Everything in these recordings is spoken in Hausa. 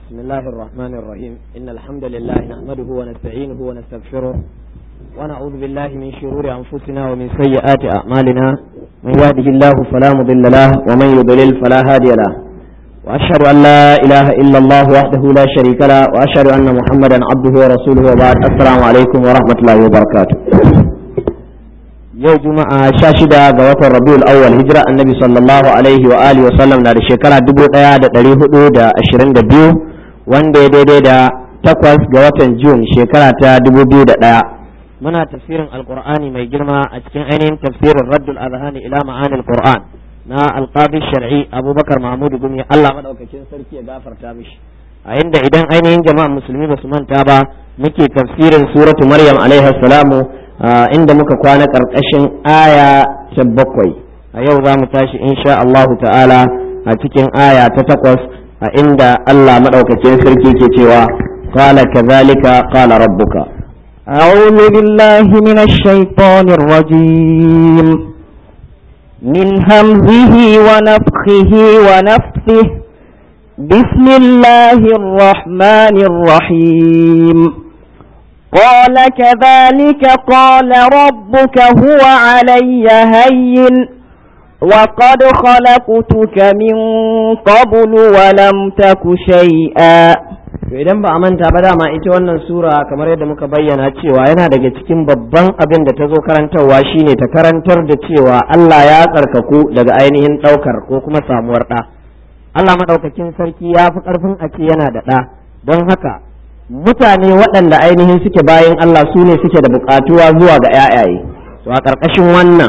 بسم الله الرحمن الرحيم إن الحمد لله نحمده ونستعينه ونستغفره ونعوذ بالله من شرور أنفسنا ومن سيئات أعمالنا من يهده الله فلا مضل له ومن يضلل فلا هادي له وأشهد أن لا إله إلا الله وحده لا شريك له وأشهد أن محمدا عبده ورسوله وبعد السلام عليكم ورحمة الله وبركاته yau juma'a sha shida ga watan rabiul awwal hijira annabi sallallahu alaihi wa alihi wa sallam na da shekara dubu daya da dari hudu da ashirin da biyu wanda ya daidai da takwas ga watan jun shekara ta dubu biyu da daya muna tafsirin alqur'ani mai girma a cikin ainihin tafsirin raddul azhani ila ma'anil qur'an na alqadi shar'i abubakar mahmud gumi Allah madaukakin sarki ya gafarta mishi a inda idan ainihin jama'a musulmi ba su manta ba muke tafsirin suratu maryam alaiha salamu inda muka kwana ƙarƙashin aya ta bakwai a yau za mu tashi insha Allah ta'ala a cikin aya ta takwas a inda Allah maɗaukakin sarki ke cewa qala kadhalika qala rabbuka أعوذ بالله من الشيطان الرجيم من همزه ونفخه ونفثه بسم الله الرحمن الرحيم قال كذلك قال ربك هو علي هين وقد خلقتك من قبل ولم تك شيئا to idan ba a manta ba dama ita wannan sura kamar yadda muka bayyana cewa yana daga cikin babban abin da ta zo karantarwa shine ta karantar da cewa Allah ya tsarkaku daga ainihin ɗaukar ko kuma samuwar ɗa Allah maɗaukakin sarki ya fi ƙarfin a ce yana da ɗa don haka mutane waɗanda ainihin suke bayan Allah su ne suke da buƙatuwa zuwa ga ‘ya'yaye to a ƙarƙashin wannan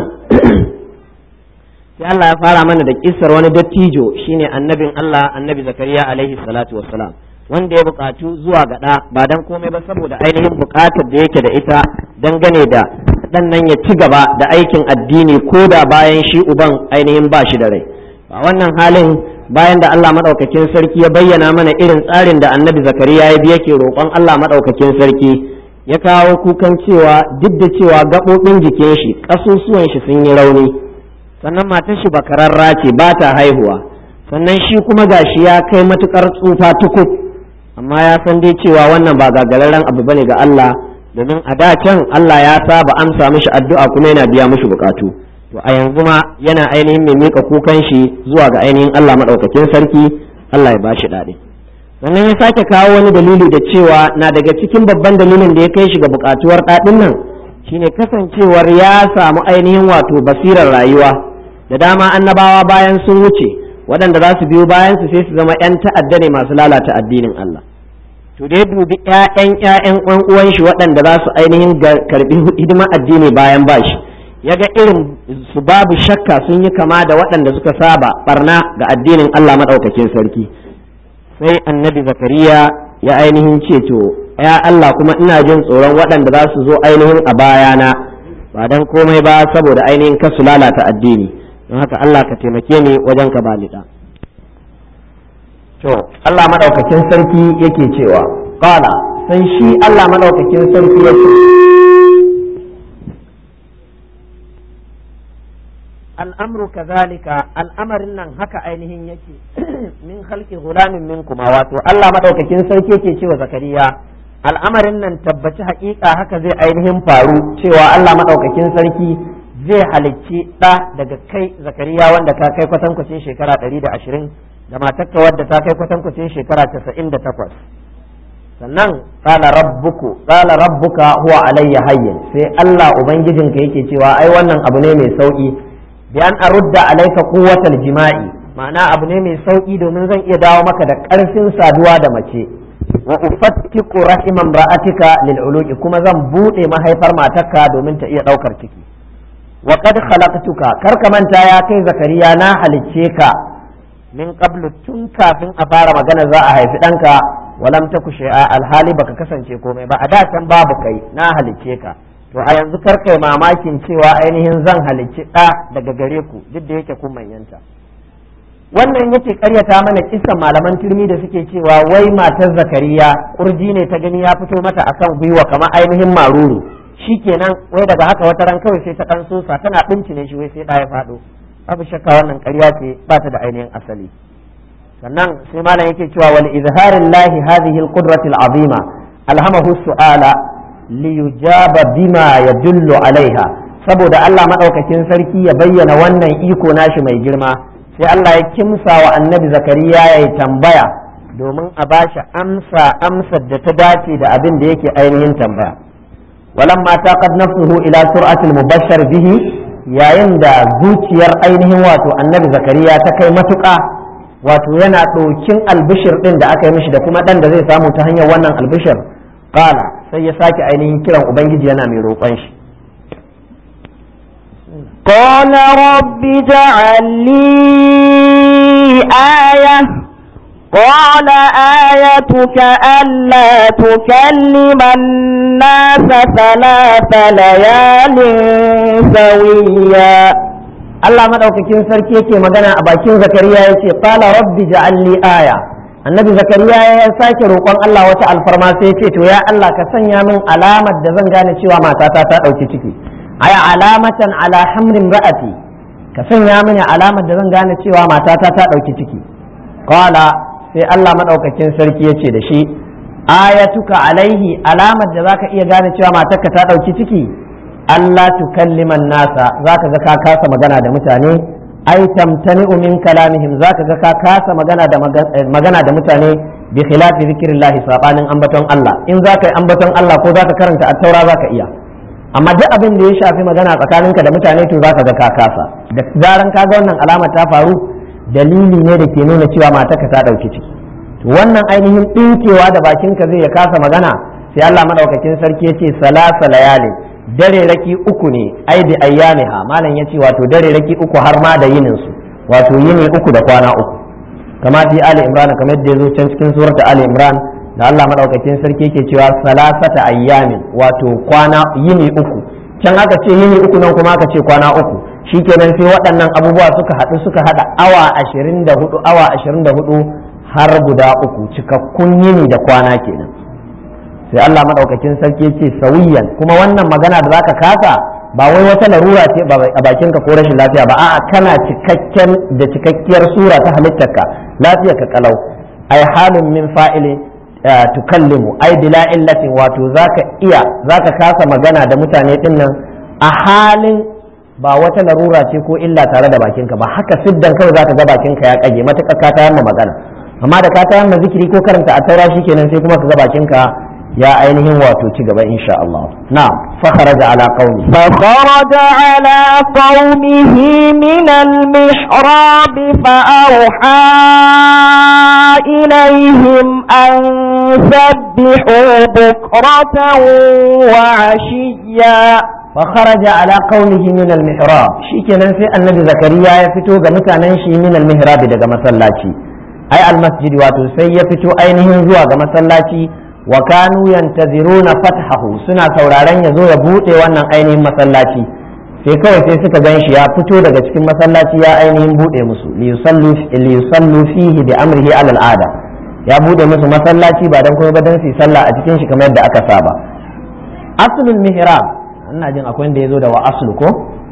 sai Allah ya fara mana da kissar wani dattijo shine annabin Allah annabi zakariya alaihi salatu wassalam wanda ya buƙatu zuwa ga ɗa ba dan komai ba saboda ainihin buƙatar da yake da ita dangane da ɗan nan ya ci gaba da aikin addini ko da bayan shi uban ainihin ba shi da rai a wannan halin bayan da Allah maɗaukakin sarki ya bayyana mana irin tsarin da annabi zakariya ya bi yake roƙon Allah maɗaukakin sarki ya kawo kukan cewa duk da cewa gaɓoɓin jikin shi ƙasusuwan shi sun yi rauni sannan matar shi bakararra ce ba ta haihuwa sannan shi kuma gashi ya kai matuƙar tsufa tukub amma ya san dai cewa wannan ba gagararren abu bane ga Allah domin a da can Allah ya saba amsa mishi addu'a kuma yana biya mishi buƙatu. to a yanzu ma yana ainihin mai mika kukan shi zuwa ga ainihin Allah maɗaukakin sarki Allah ya bashi daɗi sannan ya sake kawo wani dalili da cewa na daga cikin babban dalilin da ya kai shi ga buƙatuwar ɗaɗin nan shine kasancewar ya samu ainihin wato basirar rayuwa da dama annabawa bayan sun wuce waɗanda za su biyo bayan su sai su zama 'yan ta'adda ne masu lalata addinin Allah to dai dubi 'ya'yan 'ya'yan uwan shi waɗanda za su ainihin karɓi hidimar addini bayan bashi ya ga irin su babu shakka sun yi kama da waɗanda suka saba barna ga addinin Allah maɗaukakin sarki sai annabi zakariya ya ainihin ce to ya Allah kuma ina jin tsoron waɗanda za su zo ainihin a bayana ba don komai ba saboda ainihin kasu lalata addini don haka Allah ka taimake ni wajen ka balida to Allah maɗaukakin sarki yake cewa qala sai shi Allah maɗaukakin sarki ya ce al'amru kazalika al'amarin nan haka ainihin yake min halki gulamin min kuma wato Allah madaukakin sarki yake cewa zakariya al'amarin nan tabbaci haƙiƙa haka zai ainihin faru cewa Allah madaukakin sarki zai halicci ɗa daga kai zakariya wanda ka kai kwatankwacin shekara ɗari da ashirin da matarka wadda ta kai kwatankwacin shekara casa'in da takwas sannan qala rabbuku qala rabbuka huwa alayya hayyin sai Allah ubangijinka yake cewa ai wannan abu ne mai sauki bi an arudda alayka quwwatal jima'i ma'ana abu ne mai sauki domin zan iya dawo maka da ƙarfin saduwa da mace wa ufattiqu rahimam ra'atika lil uluki kuma zan bude mahaifar matarka domin ta iya daukar ciki wa qad khalaqtuka kar ka manta ya kai zakariya na halicce ka min qablu tun kafin a fara magana za a haifi ɗanka walam taku shay'a alhali baka kasance komai ba a da can babu kai na halicce ka to a yanzu kar kai mamakin cewa ainihin zan halicci ɗa daga gare ku duk da yake kun manyanta wannan yake karyata mana kisan malaman turmi da suke cewa wai matar zakariya kurji ne ta gani ya fito mata akan gwiwa kamar ainihin maruru shikenan wai daga haka wata ran kawai sai ta kan sosa tana bincine shi wai sai ɗa ya faɗo babu shakka wannan ƙarya ce ba ta da ainihin asali sannan sai malam yake cewa wal izharin lahi hadhihi al qudrati al azima alhamahu su'ala li yujaba bima yadullu alaiha saboda Allah madaukakin sarki ya bayyana wannan iko nashi mai girma sai Allah ya kimsa wa annabi zakariya ya yi tambaya domin a bashi amsa amsar da ta dace da abin da yake ainihin tambaya walamma taqad nafsuhu ila sur'atil mubashshar bihi yayin da zuciyar ainihin wato annabi zakariya ta kai matuƙa wato yana ɗokin albishir ɗin da aka yi mishi da kuma ɗan da zai samu ta hanyar wannan albishir qala sai ya sake ainihin kiran ubangiji yana mai roƙon shi قال رب اجعل لي آية قال آيتك ألا تكلم الناس ثلاث ليال سويا Allah madaukakin sarki yake magana a bakin Zakariya ya ce qala rabbi ja'al li aya annabi Zakariya ya sake roƙon Allah wata alfarma sai ya ce to ya Allah ka sanya min alamar da zan gane cewa matata ta ɗauki ciki aya alamatan ala hamrin ra'ati ka sanya mini alamar da zan gane cewa matata ta ɗauki ciki qala sai Allah madaukakin sarki ya ce da shi ayatuka alaihi alamar da zaka iya gane cewa matarka ta ɗauki ciki Allah tukalliman nasa zaka ga ka kasa magana da mutane ai tamtani'u min kalamihim zaka ga ka kasa magana da magana da mutane bi khilafi zikrillah sabanin ambaton Allah in zaka yi ambaton Allah ko zaka karanta at-taura zaka iya amma duk abin da ya shafi magana tsakaninka da mutane to zaka ga ka kasa da zaran ka ga wannan alama ta faru dalili ne da ke nuna cewa matarka ta dauki ciki to wannan ainihin dinkewa da bakinka zai ya kasa magana sai Allah madaukakin sarki yace salasa layalin dare raki uku ne ai da ayyamiha malam yace wato dare raki uku har ma da yinin su wato yini uku da kwana uku kama fi ali imran kamar da yazo can cikin surata ali imran da Allah madaukakin sarki yake cewa salasata ayyamin wato kwana yini uku can aka ce yini uku nan kuma aka ce kwana uku shikenan sai waɗannan abubuwa suka haɗu suka haɗa awa ashirin da hudu awa ashirin da hudu har guda uku cikakkun yini da kwana kenan sai Allah madaukakin sarki ce sawiyan kuma wannan magana da zaka kasa ba wai wata larura ce a bakinka ko rashin lafiya ba a'a kana cikakken da cikakkiyar sura ta halittarka lafiyarka kalau ai halin min fa'ili tukallimu ai bila illatin wato zaka iya zaka kasa magana da mutane dinnan a halin ba wata larura ce ko illa tare da bakinka ba haka siddan kawai zaka ga bakinka ya kage matuƙa ka tayar magana amma da ka tayar zikiri ko karanta a taura shikenan sai kuma ka ga bakinka يا أينهم واتوتي إن شاء الله نعم فخرج على قومه فخرج على قومه من المحراب فأوحى إليهم أن سبحوا بكرة وعشيا فخرج على قومه من المحراب شيكنا في النبي زكريا يفتو غمتا ننشي من المحراب دغ مسلاتي أي المسجد واتو سي يفتو أينهم زوا غ مسلاتي wa kanu yantaziruna fathahu suna sauraron ya zo ya bude wannan ainihin masallaci sai kawai sai suka gan shi ya fito daga cikin masallaci ya ainihin bude musu li yusallu fihi bi amrihi ala al'ada ya bude musu masallaci ba dan kuma ba dan su sallah a cikin shi kamar yadda aka saba aslul mihrab ina jin akwai wanda yazo da wa aslu ko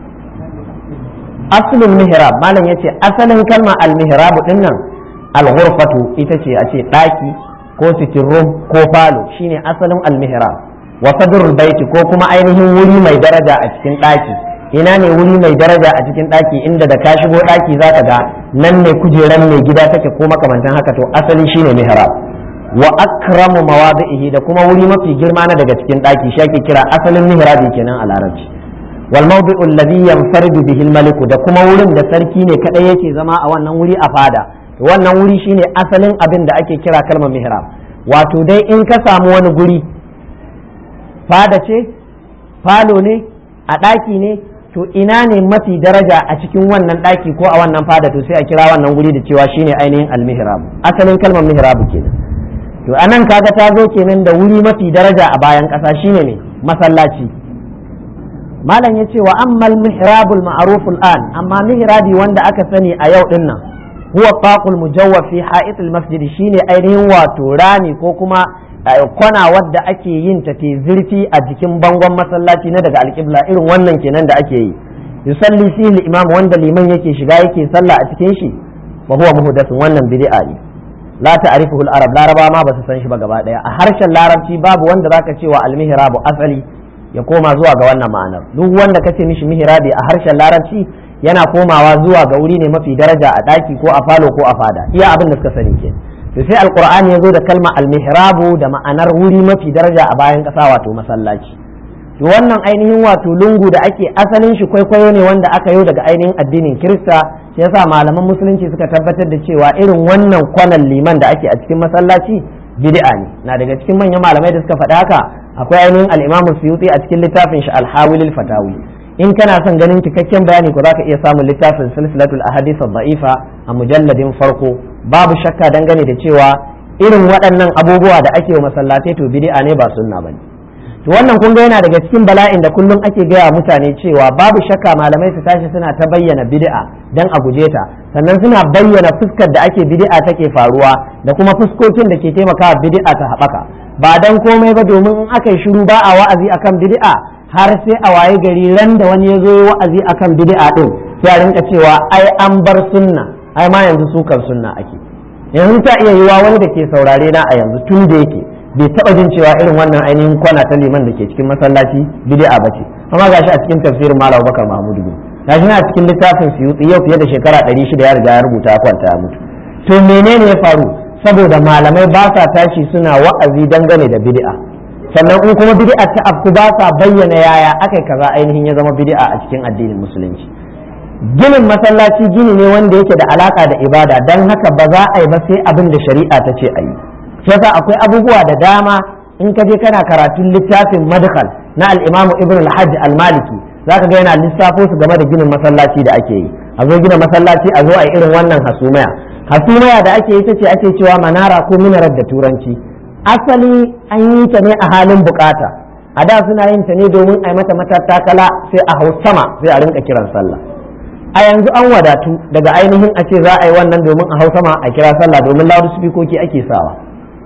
aslul mihrab malam yace asalin kalma al mihrab dinnan al ghurfatu ita ce a ce daki ko cikin room ko falo shine asalin almihrab wa sadrul baiti ko kuma ainihin wuri mai daraja a cikin ɗaki ina ne wuri mai daraja a cikin ɗaki inda da ka shigo ɗaki zaka ga nan ne kujeran mai gida take ko makamantan haka to asali shine mihrab wa akramu mawadi'ihi da kuma wuri mafi girma na daga cikin ɗaki shi ake kira asalin mihrabi kenan a larabci wal mawdi'u alladhi yanfaridu bihi al da kuma wurin da sarki ne kadai yake zama a wannan wuri a fada wannan wuri shine asalin abin da ake kira kalmar mihrab wato dai in ka samu wani guri fada ce falo ne a ɗaki ne to ina ne mafi daraja a cikin wannan ɗaki ko a wannan fada to sai a kira wannan guri da cewa shine ainihin almihrab asalin kalmar mihrab kenan to anan kaga ta zo kenan da wuri mafi daraja a bayan ƙasa shine ne masallaci malam ya ce wa ammal mihrabul ma'ruf an amma mihrabi wanda aka sani a yau din nan huwa taqul mujawwaf fi ha'it masjid shine ainihin wato rami ko kuma kwana wadda ake yin ta te zurfi a jikin bangon masallaci na daga alƙibla irin wannan kenan da ake yi yusalli fihi imam wanda liman yake shiga yake sallah a cikin shi wa huwa muhdathun wannan bid'a ne la ta'rifuhu al-arab laraba ma ba su san shi ba gaba daya a harshen larabci babu wanda zaka ce wa al-mihrabu asali ya koma zuwa ga wannan ma'anar duk wanda kace mishi mihrabi a harshen larabci yana komawa zuwa ga wuri ne mafi daraja a daki ko a falo ko a fada iya abin da suka sani ke to sai alqur'ani ya zo da kalma al-mihrabu da ma'anar wuri mafi daraja a bayan kasa wato masallaci to wannan ainihin wato lungu da ake asalin shi kwaikwayo ne wanda aka yi daga ainihin addinin kirista shi yasa malaman musulunci suka tabbatar da cewa irin wannan kwanan liman da ake a cikin masallaci bid'a ne na daga cikin manyan malamai da suka faɗa haka akwai ainihin al-Imam Suyuti a cikin littafin shi al-Hawilil Fatawi in kana son ganin cikakken bayani ko zaka iya samun littafin silsilatul ahadith ad-da'ifa a mujalladin farko babu shakka dangane da cewa irin waɗannan abubuwa da ake wa masallatai to bid'a ne ba sunna bane to wannan kun ga yana daga cikin bala'in da kullum ake gaya mutane cewa babu shakka malamai su tashi suna ta bayyana bid'a dan a guje ta sannan suna bayyana fuskar da ake bid'a take faruwa da kuma fuskokin da ke taimakawa bid'a ta haɓaka ba dan komai ba domin in aka yi shiru ba a wa'azi akan bid'a har sai a waye gari ran da wani ya zo yi wa'azi akan bid'a din sai a rinka cewa ai an bar sunna ai ma yanzu sukar sunna ake yanzu ta iya yiwa wani da ke saurare na a yanzu tun da yake bai taba jin cewa irin wannan ainihin kwana ta liman da ke cikin masallaci bid'a bace amma gashi a cikin tafsirin Malam Bakar Mahmud bin gashi na cikin littafin Suyuti yau fiye da shekara 600 ya riga ya rubuta ya kwanta ya mutu to menene ya faru saboda malamai ba sa tashi suna wa'azi dangane da bid'a sannan in kuma bid'a ta afku ba sa bayyana yaya akai kaza ainihin ya zama bid'a a cikin addinin musulunci ginin masallaci gini ne wanda yake da alaka da ibada dan haka ba za a yi ba sai abin da shari'a ta ce a yi yasa akwai abubuwa da dama in ka je kana karatun littafin madkhal na al-Imam Ibn al-Hajj al-Maliki zaka ga yana lissafo su game da ginin masallaci da ake yi a zo gina masallaci a zo a irin wannan hasumaya hasumaya da ake yi ta ce ake cewa manara ko minarar da turanci asali an yi ta ne a halin bukata a da suna yin ta ne domin a yi mata matattakala sai a hau sama sai a rinka kiran sallah a yanzu an wadatu daga ainihin a ce za a yi wannan domin a hau sama a kira sallah domin loudspeakoki ake sawa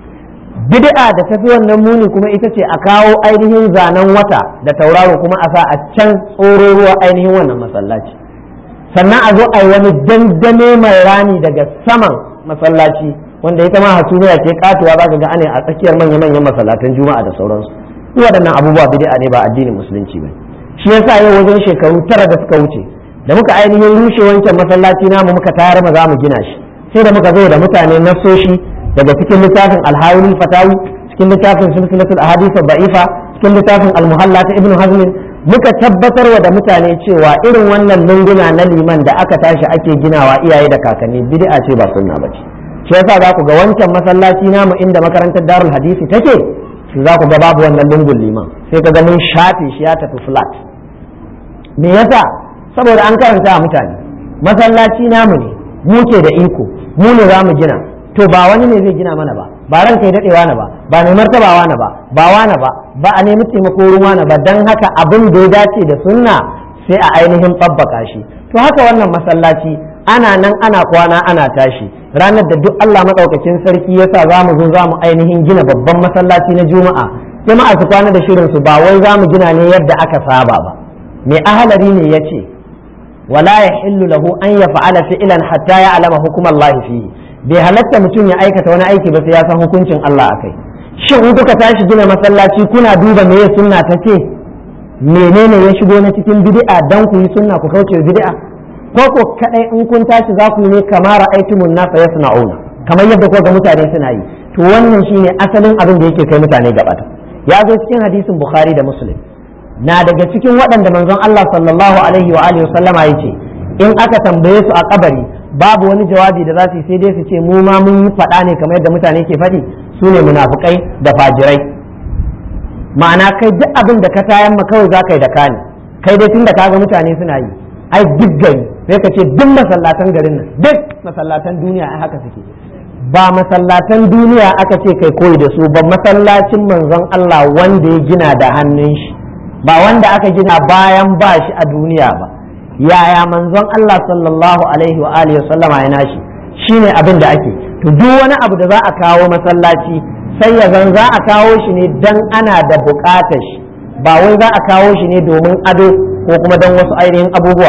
bid'a da tafi wannan muni kuma ita ce a kawo ainihin zanen wata da tauraro kuma a sa a can tsoro ruwa ainihin wannan masallaci sannan a zo a yi wani dandame mai rani daga saman masallaci wanda ita ma hasumiya ce katuwa za ka ga ana a tsakiyar manya-manyan masallatan juma'a da sauransu waɗannan abubuwa bid'a ne ba addinin musulunci ba shi yasa yau wajen shekaru tara da suka wuce da muka ainihin rushe wancan masallaci namu muka tayar ma za mu gina shi sai da muka zo da mutane nasoshi daga cikin littafin alhawili fatawi cikin littafin silsilatul ahadith da'ifa cikin littafin almuhalla ta ibnu hazm muka tabbatarwa da mutane cewa irin wannan lunguna na liman da aka tashi ake ginawa iyaye da kakanni bid'a ce ba sunna bace shi yasa za ku ga wancan masallaci namu inda makarantar darul hadisi take shi za ku ga babu wannan lungun liman sai ka ga mun shafe shi ya tafi flat me yasa saboda an karanta mutane masallaci namu ne mu ke da iko mu ne za mu gina to ba wani ne zai gina mana ba ba ran kai dadewa na ba ba mai martabawa na ba ba wana ba ba a nemi taimako ruwa na ba dan haka abin da ya dace da sunna sai a ainihin babbaka shi to haka wannan masallaci ana nan ana kwana ana tashi ranar da duk Allah madaukakin sarki yasa za mu zo za mu ainihin gina babban masallaci na juma'a jama'a su kwana da shirin su ba wai za mu gina ne yadda aka saba ba mai ahalari ne ya ce wala yahillu lahu an yaf'ala fi'lan hatta ya'lama hukum Allah fihi bai halatta mutum ya aikata wani aiki ba sai ya san hukuncin Allah akai shin in kuka tashi gina masallaci kuna duba me sunna ta ce menene ya shigo na cikin bid'a dan ku yi sunna ku kauce bid'a ko ko kadai in kun tashi za ku yi ne kamar aitumun nasa yasna'una kamar yadda ko ga mutane suna yi to wannan shine asalin abin da yake kai mutane gabata ya zo cikin hadisin bukhari da muslim na daga cikin waɗanda manzon Allah sallallahu alaihi wa alihi wasallama yace in aka tambaye su a kabari babu wani jawabi da za su yi sai dai su ce mu ma mun yi faɗa ne kamar yadda mutane ke faɗi su ne munafukai da fajirai ma'ana kai duk abin da ka tayan ma kawai za ka yi da kani kai dai tun da kaga mutane suna yi ai duk gari sai ka ce duk masallatan garin nan duk masallatan duniya ai haka suke ba masallatan duniya aka ce kai koyi da su ba masallacin manzon Allah wanda ya gina da hannun shi ba wanda aka gina bayan ba shi a duniya ba yaya manzon Allah sallallahu alaihi wa alihi sallama ya nashi shine abin da ake to duk wani abu da za a kawo masallaci sai ya zan za a kawo shi ne dan ana da bukatar shi ba wai za a kawo shi ne domin ado ko kuma don wasu ainihin abubuwa ba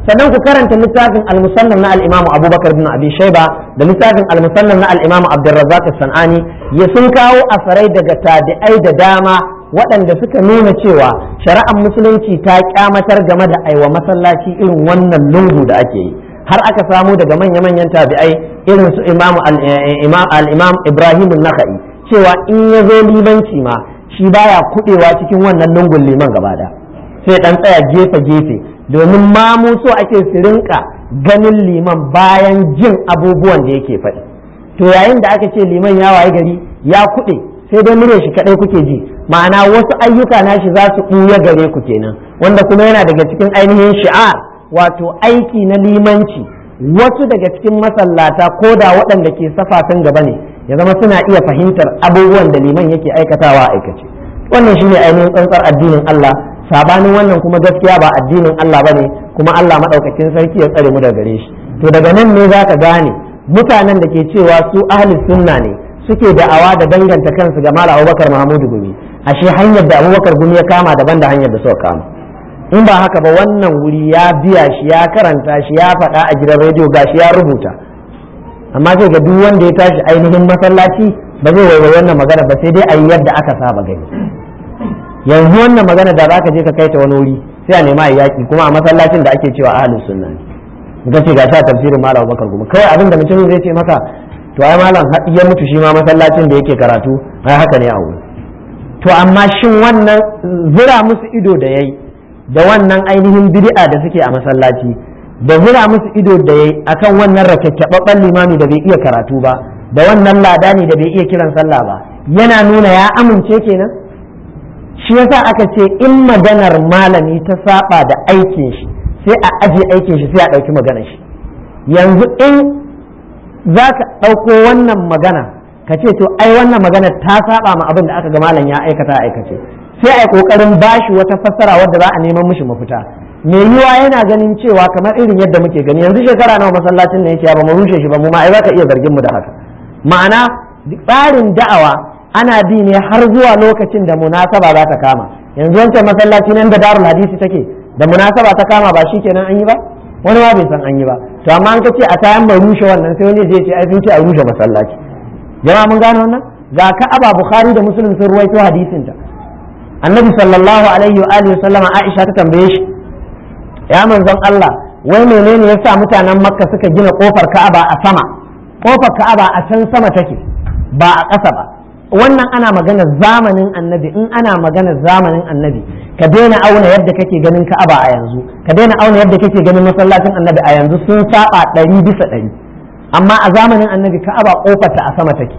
sannan ku karanta littafin al-musannaf na al-imamu abubakar bin abi shayba da littafin al-musannaf na al-imamu abdurrazzaq sanani ya sun kawo asarai daga tabi'ai da dama waɗanda suka nuna cewa shari'ar musulunci ta kyamatar game da aiwa masallaci irin wannan lungu da ake yi har aka samu daga manya-manyan tabi'ai irin su imamu al-imam ibrahim nakhai cewa in ya zo limanci ma shi baya kuɗewa cikin wannan lungun liman gaba da sai dan tsaya gefe-gefe domin mamu so ake su rinka ganin liman bayan jin abubuwan da yake faɗi to yayin da aka ce liman ya waye gari ya kuɗe sai dai murya shi kaɗai kuke ji ma'ana wasu ayyuka nashi za su ɓuya gare ku kenan wanda kuma yana daga cikin ainihin shi'ar wato aiki na limanci wasu daga cikin masallata ko da waɗanda ke safafin gaba ne ya zama suna iya fahimtar abubuwan da liman yake aikatawa a aikace wannan shine ainihin tsantsar addinin Allah sabanin wannan kuma gaskiya ba addinin Allah bane kuma Allah madaukakin sarki ya tsare mu daga gare shi to daga nan ne zaka gane mutanen da ke cewa su ahli sunna ne suke da'awa da danganta kansu ga Malam Abubakar Muhammadu Gumi ashe hanyar da Abubakar Gumi ya kama daban da hanyar da suka kama in ba haka ba wannan wuri ya biya shi ya karanta shi ya faɗa a gidan rediyo gashi ya rubuta amma sai ga duk wanda ya tashi ainihin masallaci ba zai waiwai wannan magana ba sai dai a yi yadda aka saba gani yanzu wannan magana da zaka je ka kai ta wani wuri sai a nema a yaki kuma a masallacin da ake cewa ahlus sunna ne ga ce ga sha tafsirin malam Abubakar kuma kai abin da mutum zai ce maka to ai malam ya mutu shi ma masallacin da yake karatu ai haka ne a wuri to amma shin wannan zura musu ido da yayi da wannan ainihin bid'a da suke a masallaci da zura musu ido da yayi akan wannan rakekebabban limami da bai iya karatu ba da wannan ladani da bai iya kiran sallah ba yana nuna ya amince kenan shi yasa aka ce in maganar malami ta saba da aikin shi sai a aje aikin shi sai a ɗauki maganar shi yanzu in za ka ɗauko wannan magana ka ce to ai wannan magana ta saba ma abin da aka ga malam ya aikata aikace sai a yi ƙoƙarin bashi wata fassara wadda za a neman mishi mafita me yiwa yana ganin cewa kamar irin yadda muke gani yanzu shekara nawa masallacin ne yake ba mu rushe shi ba mu ma ai za ka iya zargin mu da haka ma'ana tsarin da'awa ana bi ne har zuwa lokacin da munasaba za ta kama yanzu wancan masallaci nan da darul hadisi take da munasaba ta kama ba shi kenan an yi ba wani ma bai san an yi ba to amma an kace a tayan mai rushe wannan sai wani zai ce ai sun ce a rushe masallaci jama'a mun gane wannan ga ka'aba bukhari da muslim sun ruwaito hadisin ta annabi sallallahu alaihi wa alihi sallama aisha ta tambaye shi ya manzon Allah wai menene yasa mutanen makka suka gina kofar ka'aba a sama kofar ka'aba a can sama take ba a ƙasa ba wannan ana magana zamanin annabi in ana magana zamanin annabi ka daina auna yadda kake ganin ka'aba a yanzu ka daina auna yadda kake ganin masallacin annabi a yanzu sun saba ɗari bisa ɗari amma a zamanin annabi ka'aba kofarta a sama take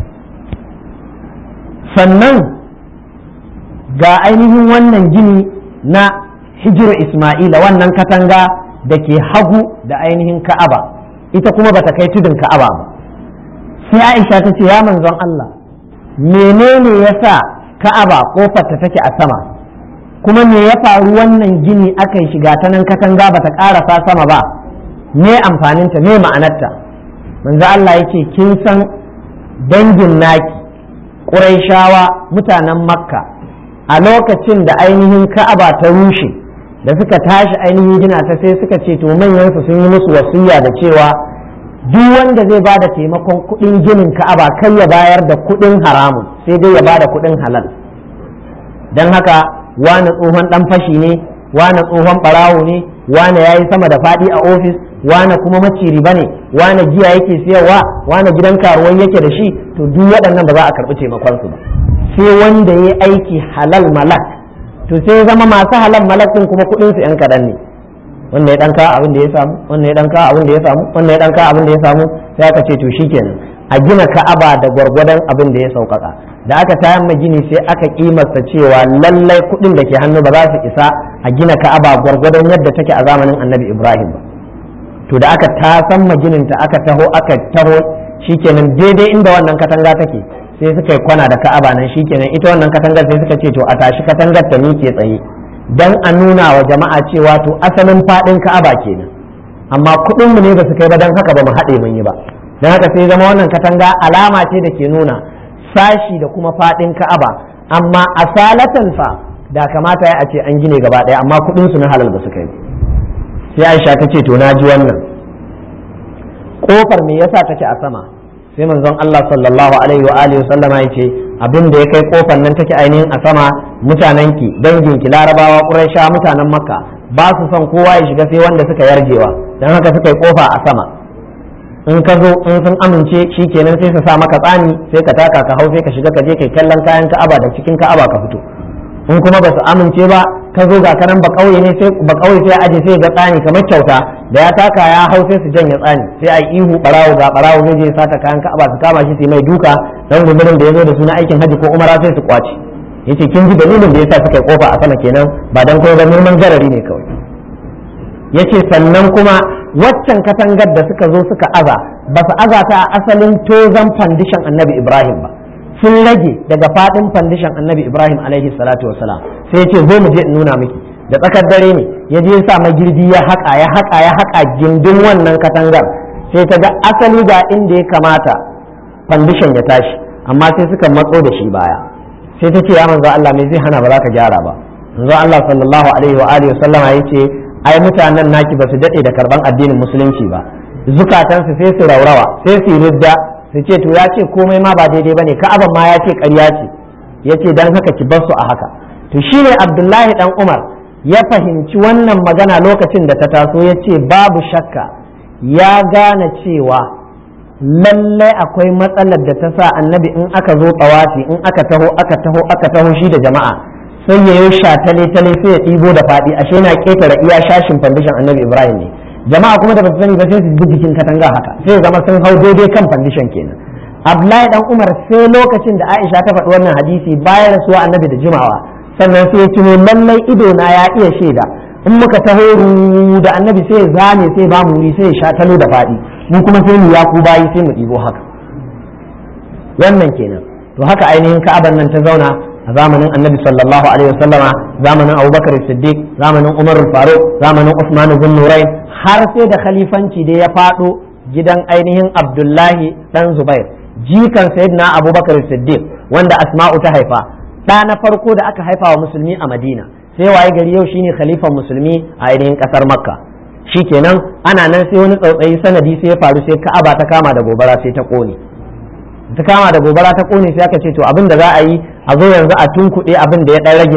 sannan ga ainihin wannan gini na hijir isma'ila wannan katanga da ke hagu da ainihin ka'aba ita kuma bata kai tudun ka'aba ba sai aisha ta ce ya manzon Allah menene ya sa ka'aba kofar ta take a sama kuma me ya faru wannan gini aka yi shiga ta nan katanga bata karasa sama ba me amfaninta me ma'anarta manzo Allah yake kin san dangin naki ƙuraishawa mutanen makka a lokacin da ainihin ka'aba ta rushe da suka tashi ainihin gina ta sai suka ce to manyansu sun yi musu wasiya da cewa duk wanda zai bada taimakon kuɗin ginin ka'aba kai ya bayar da kuɗin haramun sai dai ya bada kuɗin halal don haka wane tsohon ɗan fashi ne wane tsohon ɓarawo ne wane ya yi sama da faɗi a ofis wane kuma maciri ba ne wane giya yake siyarwa wane gidan karuwan yake da shi to duk waɗannan ba za a karɓi taimakonsu ba sai wanda ya yi aiki halal malak to sai zama masu halal malak ɗin kuma kuɗinsu 'yan kaɗan ne wanda ya ɗanka abin da ya samu wanda ya ɗanka abin da ya samu wanda ya ɗanka abin da ya samu sai aka ce to shikenan a gina ka'aba da gwargwadon abin da ya sauƙaƙa da aka tayar gini sai aka kimasta cewa lallai kuɗin da ke hannu ba za su isa a gina ka'aba gwargwadon yadda take a zamanin annabi ibrahim ba to da aka tasan magininta aka taho aka taho shikenan daidai inda wannan katanga take sai suka yi kwana da ka'aba nan shikenan ita wannan katangar sai suka ce to a tashi katangar ta miƙe tsaye dan a nuna wa jama'a cewa to asalin faɗin ka'aba kenan amma kuɗin mu ne ba su kai ba dan haka ba mu haɗe mun yi ba dan haka sai zama wannan katanga alama ce da ke nuna sashi da kuma faɗin ka'aba amma asalatan fa da kamata ya a ce an gine gaba ɗaya amma kuɗin su na halal ba su kai sai Aisha ta ce to na ji wannan kofar me yasa take a sama sai manzon Allah sallallahu alaihi wa alihi sallama ya ce abin da ya kai kofar nan take ainihin a sama mutanenki danginki larabawa quraisha mutanen makka ba su son kowa ya shiga sai wanda suka yarjewa dan haka suka yi kofa a sama in ka zo in sun amince shikenan sai su sa maka tsani sai ka taka ka hau sai ka shiga ka je kai kallon kayan ka'aba da cikin ka'aba ka fito in kuma ba su amince ba ka zo ga kanan ba kauye ne sai ba kauye sai aje sai ga tsani kamar kyauta da ya taka ya hau sai su janye tsani sai a ihu barawo ga barawo zai je sata kayan ka'aba su kama shi sai mai duka dan gumurin da ya zo da suna aikin haji ko umara sai su kwace yace kin ji dalilin da yasa suka yi kofa a sama kenan ba dan kuma ba neman garari ne kawai yace sannan kuma waccan katangar da suka zo suka aza ba su aza ta a asalin tozan fandishan annabi ibrahim ba sun rage daga fadin fandishan annabi ibrahim alaihi salatu wasalam sai ya ce zo mu je in nuna miki da tsakar dare ne ya je sa magirbi ya haƙa ya haƙa ya haƙa gindin wannan katangar sai ta ga asali ga inda ya kamata fandishan ya tashi amma sai suka matso da shi baya sai ta ce ya manzo Allah me zai hana ba za ka gyara ba manzo Allah sallallahu alaihi wa alihi wasallama ya ce ai mutanen naki ba su dade da karban addinin musulunci ba zukatansu sai su raurawa sai su ridda su ce to ya ce komai ma ba daidai bane ka'aban ma ya ce ƙarya ce ya ce dan haka ki bar su a haka to shine Abdullahi dan Umar ya fahimci wannan magana lokacin da ta taso ya ce babu shakka ya gane cewa lallai akwai matsalar da ta sa annabi in aka zo tsawafi in aka taho aka taho aka taho shi da jama'a sai ya yi tale tale sai ya ɗibo da faɗi ashe na ƙetare iya shashin fandishin annabi ibrahim ne jama'a kuma da ba su sani ba sai su bi jikin katanga haka sai zama sun hau daidai kan fandishin kenan abdullahi dan umar sai lokacin da aisha ta faɗi wannan hadisi bayan rasuwa annabi da jimawa sannan sai ya tuno lallai ido na ya iya shaida in muka taho da annabi sai ya zame sai ba mu sai ya sha talo da faɗi mu kuma sai mu ya ku bayi sai mu ɗibo haka wannan kenan to haka ainihin ka'aban nan ta zauna a zamanin annabi sallallahu alaihi wasallama zamanin abubakar siddiq zamanin umar faruk zamanin usman bin nurain har sai da khalifanci da ya faɗo gidan ainihin abdullahi dan zubair jikan sayyidina abubakar siddiq wanda asma'u ta haifa ɗa na farko da aka haifa wa musulmi a madina sai waye gari yau shine khalifan musulmi a ainihin ƙasar makka shikenan ana nan sai wani tsautsayi sanadi sai ya faru sai ka'aba ta kama da gobara sai ta kone ta kama da gobara ta kone sai aka ce to abin da za a yi a zo yanzu a tunkuɗe abin da ya ɗan rage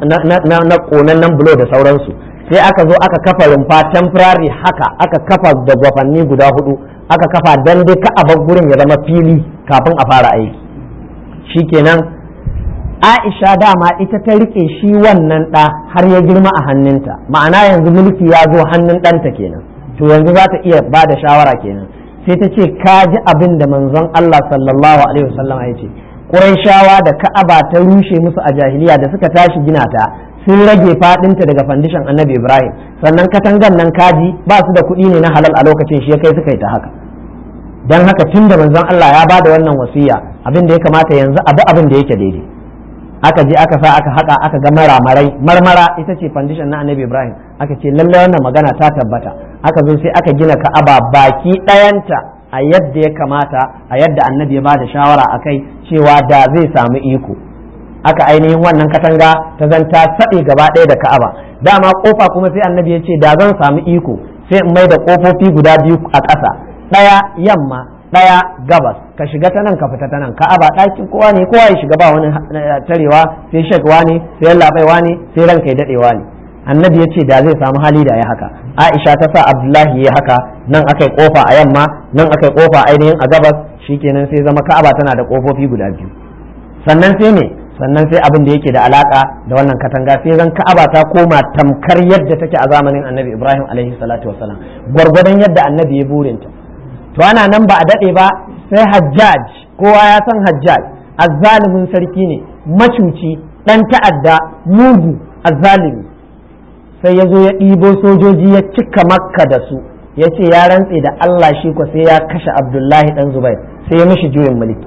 na ƙonannen bulo da sauransu sai aka zo aka kafa rumfa temporary haka aka kafa da gwafanni guda hudu aka kafa dan dai ka bar gurin ya zama fili kafin a fara aiki shikenan Aisha dama ita ta rike shi wannan ɗa har ya girma a hannunta ma'ana yanzu mulki ya zo hannun ɗanta kenan to yanzu za ta iya ba da shawara kenan sai ta ce ka ji abin da manzon Allah sallallahu alaihi wasallam ya ce Qurayshawa da Ka'aba ta rushe musu a jahiliya da suka tashi gina ta sun rage fadinta daga fandishan Annabi Ibrahim sannan katangan nan kaji ba su da kuɗi ne na halal a lokacin shi ya kai suka yi ta haka dan haka tunda manzon Allah ya bada wannan wasiya abin da ya kamata yanzu abu abin da yake daidai aka je aka sa aka haka aka ga maramarai marmara ita ce fandishan na Annabi Ibrahim aka ce lallai wannan magana ta tabbata aka zo sai aka gina Ka'aba baki ɗayanta a yadda ya kamata a yadda annabi ya bada shawara a kai cewa da zai samu iko aka ainihin wannan katanga ta zanta saɗe gaba ɗaya da ka'aba dama kofa kuma sai annabi ya ce da zan samu iko sai in mai da kofofi guda biyu a ƙasa ɗaya yamma ɗaya gabas ka shiga ta nan ka fita ta nan ka'aba ɗakin kowa ne kowa ya shiga ba wani tarewa sai shakwa ne sai labaiwa ne sai ranka ya daɗewa ne annabi ya ce da zai samu hali da ya haka aisha ta sa abdullahi ya haka nan aka yi kofa a yamma nan aka yi kofa ainihin a gabas shikenan sai zama ka'aba tana da kofofi guda biyu sannan sai ne sannan sai abin da yake da alaka da wannan katanga sai zan ka'aba ta koma tamkar yadda take a zamanin annabi ibrahim alaihi salatu wasalam gwargwadon yadda annabi ya burinta to ana nan ba a dade ba sai hajjaj kowa ya san hajjaj azzalimin sarki ne macuci dan ta'adda mugu azzalimi sai ya zo ya ɗibo sojoji ya cika makka da su ya ce ya rantse da Allah shi ko sai ya kashe abdullahi dan zubair sai ya mishi juyin mulki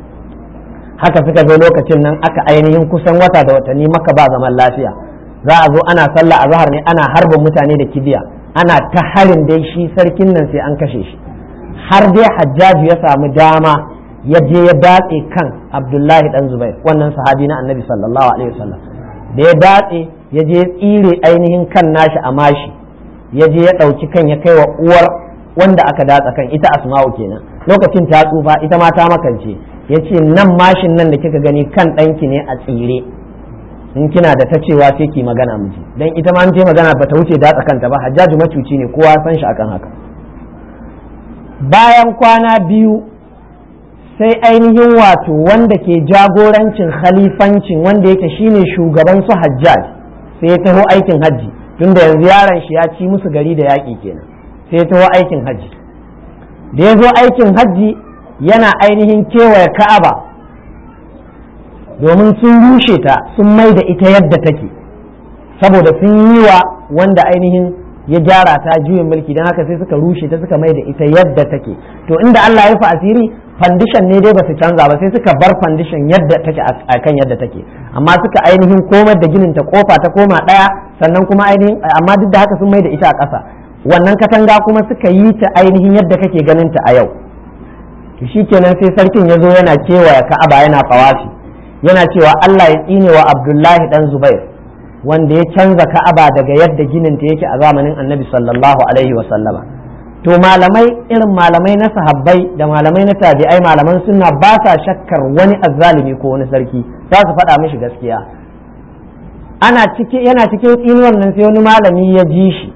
haka suka zo lokacin nan aka ainihin kusan wata da watanni maka ba zaman lafiya za a zo ana sallah a zahar ne ana harbin mutane da kibiya ana ta harin dai shi sarkin nan sai an kashe shi har dai hajjaju ya samu dama ya je ya datse kan abdullahi dan zubair wannan sahabi na annabi sallallahu alaihi wasallam da ya datse ya je tsire ainihin kan nashi a mashi ya je ya ɗauki kan ya kai wa uwar wanda aka datsa kan ita asma'u kenan lokacin ta tsufa ita ma ta makance ya ce nan mashin nan da kika gani kan ɗanki ne a tsire in kina da ta cewa sai ki magana miji dan ita ma ce magana ba ta wuce datsa kanta ba hajjaju macuci ne kowa san shi akan haka bayan kwana biyu sai ainihin wato wanda ke jagorancin khalifancin wanda yake shine shugaban su hajjaj sai ya taho aikin hajji tunda yanzu yaron shi ya ci musu gari da yaƙi kenan sai ya taho aikin hajji da ya zo aikin hajji yana ainihin kewaye ka'aba domin sun rushe ta sun mai da ita yadda take saboda sun yi wa wanda ainihin ya gyara ta juyin mulki don haka sai suka rushe ta suka mai da ita yadda take to inda Allah ya rufe asiri fandishan ne dai ba su canza ba sai suka bar fandishan yadda take a kan yadda take amma suka ainihin komar da ginin ta kofa ta koma daya sannan kuma ainihin amma duk da haka sun mai da ita a ƙasa wannan katanga kuma suka yi ta ainihin yadda kake ganin ta a yau to shikenan sai sarkin ya zo yana kewaya ka'aba yana fawafi yana cewa Allah ya tsine wa Abdullahi dan Zubair wanda ya canza ka'aba daga yadda ginin ta yake a zamanin Annabi sallallahu alaihi wa sallama to malamai irin malamai na sahabbai da malamai na tabi'ai malaman sunna ba sa shakkar wani azzalimi ko wani sarki za su faɗa mishi gaskiya ana ciki yana cikin tsinuwar nan sai wani malami ya ji shi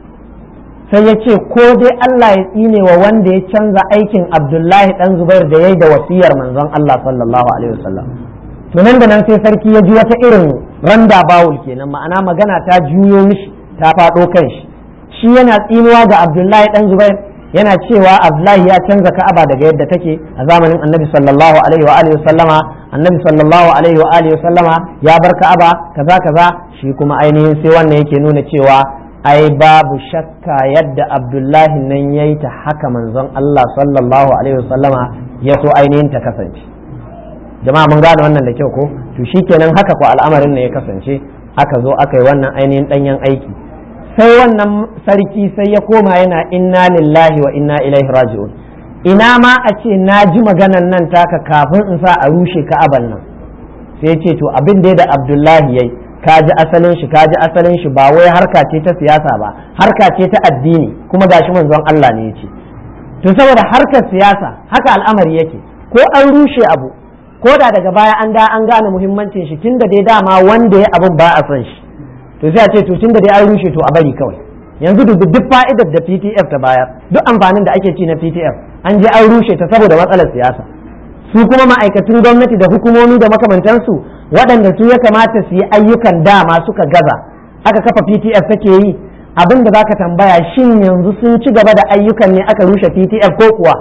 sai ya ce ko dai Allah ya tsine wa wanda ya canza aikin Abdullahi dan Zubair da yayi da wasiyar manzon Allah sallallahu alaihi wasallam to nan da nan sai sarki ya ji wata irin randa bawul kenan ma'ana magana ta juyo mishi ta faɗo kan shi shi yana tsinuwa ga Abdullahi dan Zubair yana cewa Abdullahi ya canza Ka'aba daga yadda take a zamanin Annabi sallallahu alaihi wa alihi sallama Annabi sallallahu alaihi wa alihi sallama ya bar Ka'aba kaza kaza shi kuma ainihin sai wannan yake nuna cewa ai babu shakka yadda Abdullahi nan yayi ta haka manzon Allah sallallahu alaihi wa sallama ya so ainihin ta kasance jama'a mun gane wannan da kyau ko to shikenan haka ko al'amarin ne ya kasance aka zo aka yi wannan ainihin danyen aiki sai wannan sarki sai ya koma yana inna lillahi wa inna ilaihi raji'un ina ma a ce na ji maganan nan taka kafin in sa a rushe ka'aban nan sai ce to abin da da abdullahi yayi ka ji asalin shi ka ji asalin shi ba wai harka ce ta siyasa ba harka ce ta addini kuma gashi manzon Allah ne ya ce to saboda harkar siyasa haka al'amari yake ko an rushe abu ko da daga baya an da an gane muhimmancin shi tunda dai dama wanda ya abin ba a son shi to sai a ce to tunda dai an rushe to a bari kawai yanzu duk duk fa'idar da PTF ta bayar duk amfanin da ake ci na PTF an je an rushe ta saboda matsalar siyasa su kuma ma'aikatun gwamnati da hukumomi da makamantansu waɗanda su ya kamata su yi ayyukan dama suka gaza aka kafa PTF take yi abin da zaka tambaya shin yanzu sun ci gaba da ayyukan ne aka rushe PTF ko kuwa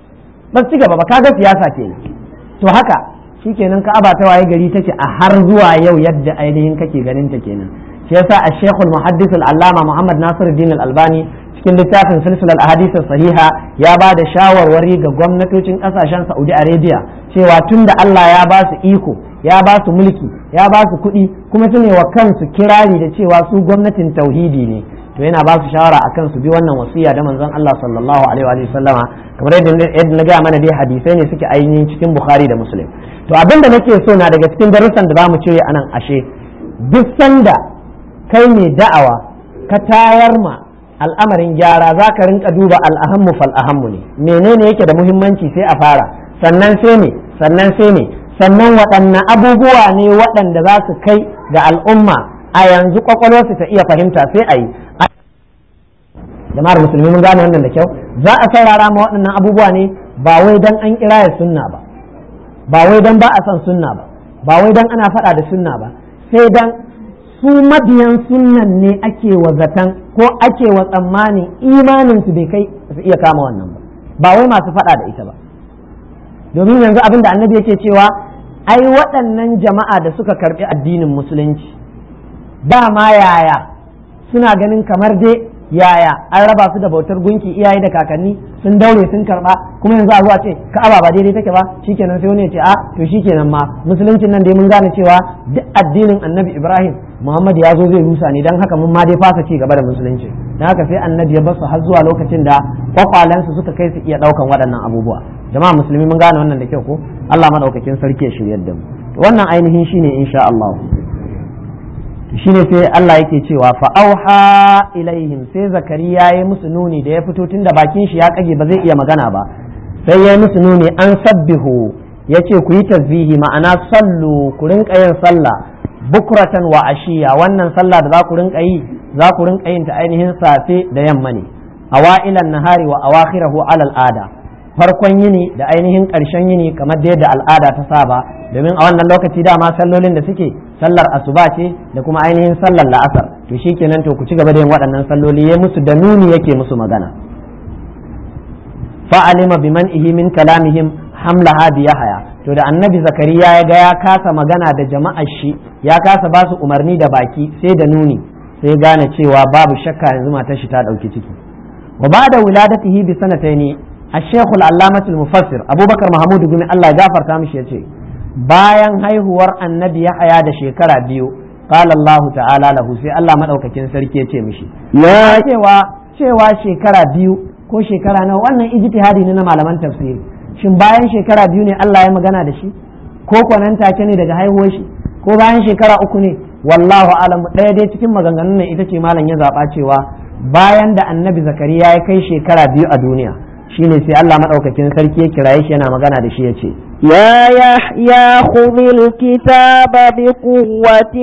ba su ci gaba ba kaga siyasa ke to haka shikenan ka'aba ta waye gari take a har zuwa yau yadda ainihin kake ganin ta kenan shi yasa a shekul muhaddis allama muhammad nasiruddin al-albani cikin littafin silsilar ahadith sahiha ya ba da shawarwari ga gwamnatocin kasashen saudi arabia cewa tunda allah ya ba su iko ya ba su mulki ya ba su kuɗi kuma su ne wa kansu kirari da cewa su gwamnatin tauhidi ne to yana ba su shawara akan su bi wannan wasiya da manzon Allah sallallahu alaihi wa sallama kamar yadda na gaya mana dai hadisai ne suke ainihin cikin bukhari da muslim to abin da nake so na daga cikin darussan da zamu cire anan ashe duk sanda kai mai da'awa ka tayar ma al'amarin gyara za ka rinka duba al'ahammu fal ahammu ne menene yake da muhimmanci sai a fara sannan sai ne sannan sai ne sannan waɗanne abubuwa ne waɗanda za su kai ga al'umma a yanzu kwakwalwarsu ta iya fahimta sai a yi jama'ar musulmi mun gane wannan da kyau za a saurara ma waɗannan abubuwa ne ba wai dan an kira ya sunna ba ba wai dan ba a son sunna ba ba wai dan ana faɗa da sunna ba sai dan su mabiyan sunnan ne ake wa zaton ko ake wa tsammanin imanin su bai kai su iya kama wannan ba ba wai masu faɗa da ita ba domin yanzu abin da annabi yake cewa ai waɗannan jama'a da suka karɓi addinin musulunci ba ma yaya suna ganin kamar dai yaya an raba su da bautar gunki iyaye da kakanni sun daure sun karba kuma yanzu a zuwa ce ka'aba ba daidai take ba shikenan sai wani ya ce a to shikenan ma musuluncin nan dai mun gane cewa duk addinin annabi ibrahim muhammad ya zo zai rusa ne dan haka mun ma dai fasa ci gaba da musulunci dan haka sai annabi ya basu har zuwa lokacin da kwakwalensu suka kai su iya daukan waɗannan abubuwa jama'a musulmi mun gane wannan da kyau ko Allah madaukakin sarki ya shiryar da mu wannan ainihin shine insha Allah shine sai Allah yake cewa fa auha ilaihim sai zakariya ya musu nuni da ya fito tun da bakin shi ya kage ba zai iya magana ba sai ya musu nuni an sabbihu ya ce ku yi tasbihi ma'ana sallu ku rinka yin sallah bukratan wa ashiya wannan sallah da za ku rinka yi za ku rinka yin ta ainihin safe da yamma ne awailan nahari wa awakhirahu alal ada farkon yini da ainihin ƙarshen yini kamar da yadda al'ada ta saba domin a wannan lokaci dama sallolin da suke sallar asuba ce da kuma ainihin sallar la'asar to shikenan to ku ci gaba da yin waɗannan salloli ya musu da nuni yake musu magana fa'alima biman ihi min kalamihim hamlaha bi yahaya to da annabi zakariya ya ga ya kasa magana da jama'ar shi ya kasa ba su umarni da baki sai da nuni sai gane cewa babu shakka yanzu matar shi ta ɗauki ciki wa ba da wuladatihi bi sanataini الشيخ العلامة المفسر أبو بكر محمود بن الله جافر تامش يتي bayan haihuwar annabi ya haya da shekara biyu qala Allah ta'ala lahu sai Allah madaukakin sarki ya ce mishi ya cewa cewa shekara biyu ko shekara nawa wannan ijtihadi ne na malaman tafsiri shin bayan shekara biyu ne Allah ya magana da shi ko kwanan take ne daga haihuwar shi ko bayan shekara uku ne wallahu alam ɗaya dai cikin maganganun nan ita ce malam ya zaba cewa bayan da annabi zakariya ya kai shekara biyu a duniya shine sai Allah madaukakin sarki ya kiraye shi yana magana da shi ya ce يا يحيى خذ الكتاب بقوة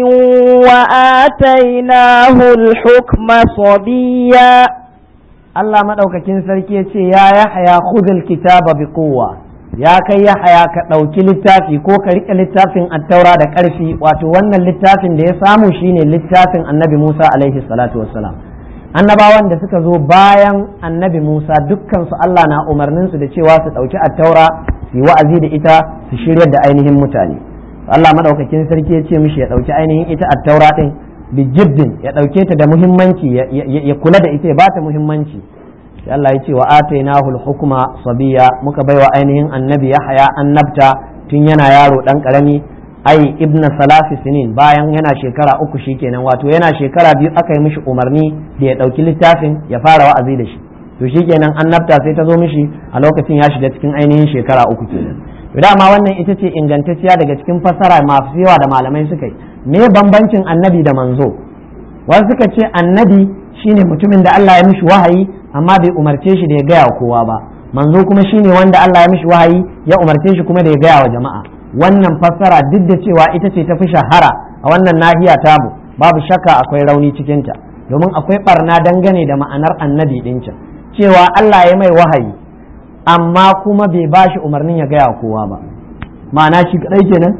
وآتيناه الحكم صبيا Allah madaukakin sarki ya ce ya Yahya khudhul kitaba bi quwwa ya kai Yahya ka ɗauki littafi ko ka riƙe littafin attaura da ƙarfi wato wannan littafin da ya samu shine littafin annabi Musa alaihi salatu wassalam annabawan da suka zo bayan annabi Musa dukkansu Allah na umarnin su da cewa su ɗauki attaura su yi wa'azi da ita su shiryar da ainihin mutane Allah madaukakin sarki ya ce mishi ya ɗauki ainihin ita attaura ɗin bi jiddin ya ɗauke ta da muhimmanci ya kula da ita ya bata muhimmanci sai Allah ya ce wa atainahu hukuma sabiya muka baiwa ainihin annabi Yahaya annabta tun yana yaro dan karami ai ibna salafi sinin bayan yana shekara uku shikenan wato yana shekara biyu aka yi mishi umarni da ya ɗauki littafin ya fara wa'azi da shi to shikenan annabta sai ta zo mishi a lokacin ya shiga cikin ainihin shekara uku kenan to dama wannan ita ce ingantacciya daga cikin fassara masu yawa da malamai suka yi me bambancin annabi da manzo wasu suka ce annabi shine mutumin da Allah ya mishi wahayi amma bai umarce shi da ya gaya wa kowa ba manzo kuma shine wanda Allah ya mishi wahayi ya umarce shi kuma da ya gaya wa jama'a wannan fassara duk da cewa ita ce ta fi shahara a wannan nahiya tamu babu shakka akwai rauni cikinta domin akwai barna dangane da ma'anar annabi ɗin can cewa Allah ya mai wahayi amma kuma bai ba shi umarnin ya gaya wa kowa ba ma'ana shi kadai kenan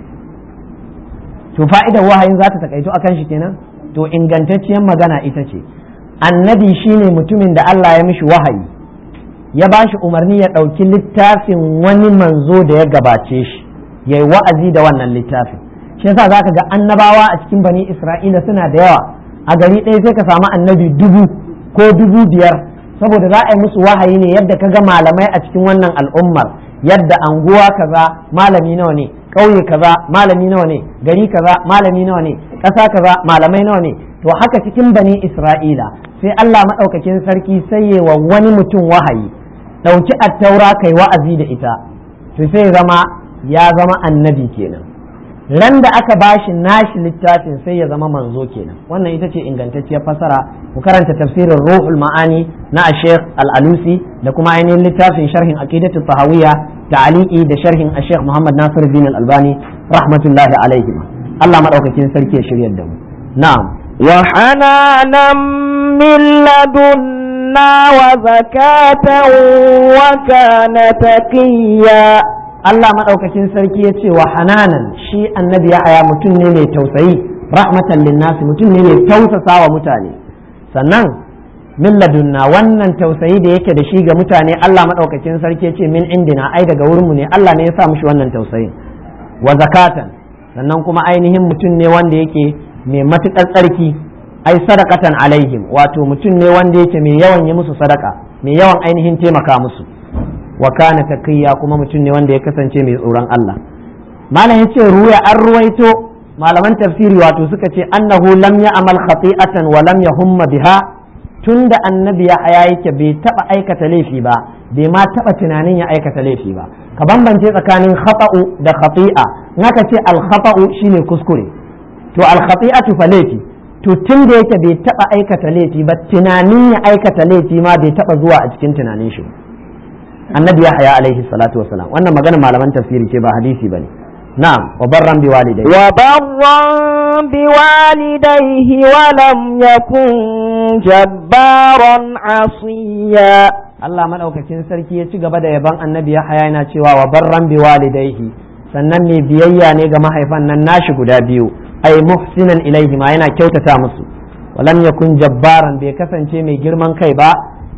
to fa'idar wahayin za ta takaito akan shi kenan to ingantacciyar magana ita ce annabi shine mutumin da Allah ya mishi wahayi ya ba shi umarni ya ɗauki littafin wani manzo da ya gabace shi ya yi wa'azi da wannan littafin shi yasa za ka ga annabawa a cikin bani isra'ila suna da yawa a gari ɗaya sai ka samu annabi dubu ko dubu biyar saboda za a yi musu wahayi ne yadda ka ga malamai a cikin wannan al'ummar yadda anguwa kaza malami nawa ne ƙauye kaza malami nawa ne gari kaza malami nawa ne ƙasa kaza malamai nawa ne to haka cikin bani isra'ila sai Allah maɗaukakin sarki sai wa wani mutum wahayi ɗauki attaura kai wa'azi da ita to sai zama ya zama annabi kenan ran da aka bashi nashi littafin sai ya zama manzo kenan wannan ita ce ingantacciyar fasara ku karanta tafsirin ruhul ma'ani na Sheikh Al-Alusi da kuma ainihin littafin sharhin aqidatu tahawiyya ta'liqi da sharhin Sheikh Muhammad Nasir bin Al-Albani rahmatullahi alaihi Allah madaukakin sarki ya shiryar da mu na'am وحنانا من لدنا وزكاة وكان تقيا Allah maɗaukakin sarki ya ce wa hananan shi annabi ya mutum ne mai tausayi rahmatan linnasi mutum ne mai tausasa wa mutane sannan min ladunna wannan tausayi da yake da shi ga mutane Allah maɗaukakin sarki ya ce min indina ai daga wurinmu ne Allah ne ya sa mishi wannan tausayin wa zakatan sannan kuma ainihin mutum ne wanda yake mai matuƙar tsarki ai sadakatan alaihim wato mutum ne wanda yake mai yawan yi musu sadaka mai yawan ainihin taimaka musu wa kana taqiyya kuma mutum ne wanda ya kasance mai tsoron Allah malam yace ruya an ruwaito malaman tafsiri wato suka ce annahu lam ya'mal khati'atan wa lam yahumma biha tunda annabi ya haya yake bai taba aikata laifi ba bai ma taba tunanin ya aikata laifi ba ka bambance tsakanin khata'u da khati'a in aka ce al khata'u shine kuskure to to al-khati'atu fa laifi to tun da yake bai taba aikata laifi ba tunanin ya aikata laifi ma bai taba zuwa a cikin tunanin shi annabi ya haya alaihi salatu wasalam wannan magana malaman tafsiri ce ba hadisi bane na'am wa barran bi walidayhi wa barran bi walidayhi wa lam yakun jabbaran asiya Allah madaukakin sarki ya ci gaba da yaban annabi ya haya yana cewa wa barran bi walidayhi sannan mai biyayya ne ga mahaifan nan nashi guda biyu ay muhsinan ilaihi ma yana kyautata musu walam yakun jabbaran bai kasance mai girman kai ba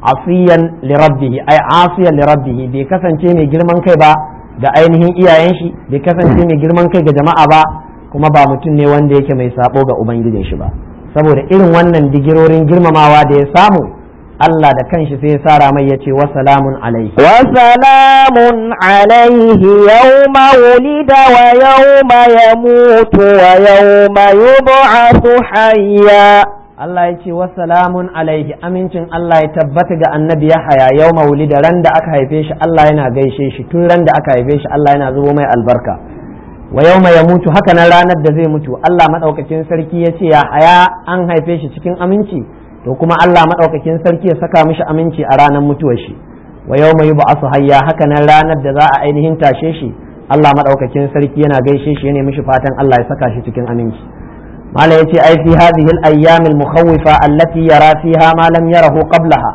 asiyan li rabbihi ay asiyan li rabbihi bai kasance mai girman kai ba da ainihin iyayen shi bai kasance mai girman kai ga jama'a ba kuma ba mutum ne wanda yake mai sabo ga ubangijin shi ba saboda irin wannan digirorin girmamawa da ya samu Allah da kanshi sai ya sara mai ya ce wa salamun alaihi wa salamun alaihi yawma wulida wa yawma yamutu wa yawma yub'athu hayya Allah ya ce wa salamun alaihi amincin Allah ya tabbata ga annabi ya haya yawma wulida ran da aka haife shi Allah yana gaishe shi tun ran da aka haife shi Allah yana zubo mai albarka wa yawma yamutu haka nan ranar da zai mutu Allah madaukakin sarki ya ce ya haya an haife shi cikin aminci to kuma Allah maɗaukakin sarki ya saka mishi aminci a ranar mutuwar shi wa yau mai ba su hayya haka nan ranar da za a ainihin tashe shi Allah maɗaukakin sarki yana gaishe shi yana mishi fatan Allah ya saka shi cikin aminci mala yace ai fi hadhihi al-ayyam al-mukhawwifa allati yara fiha ma lam yarahu qablaha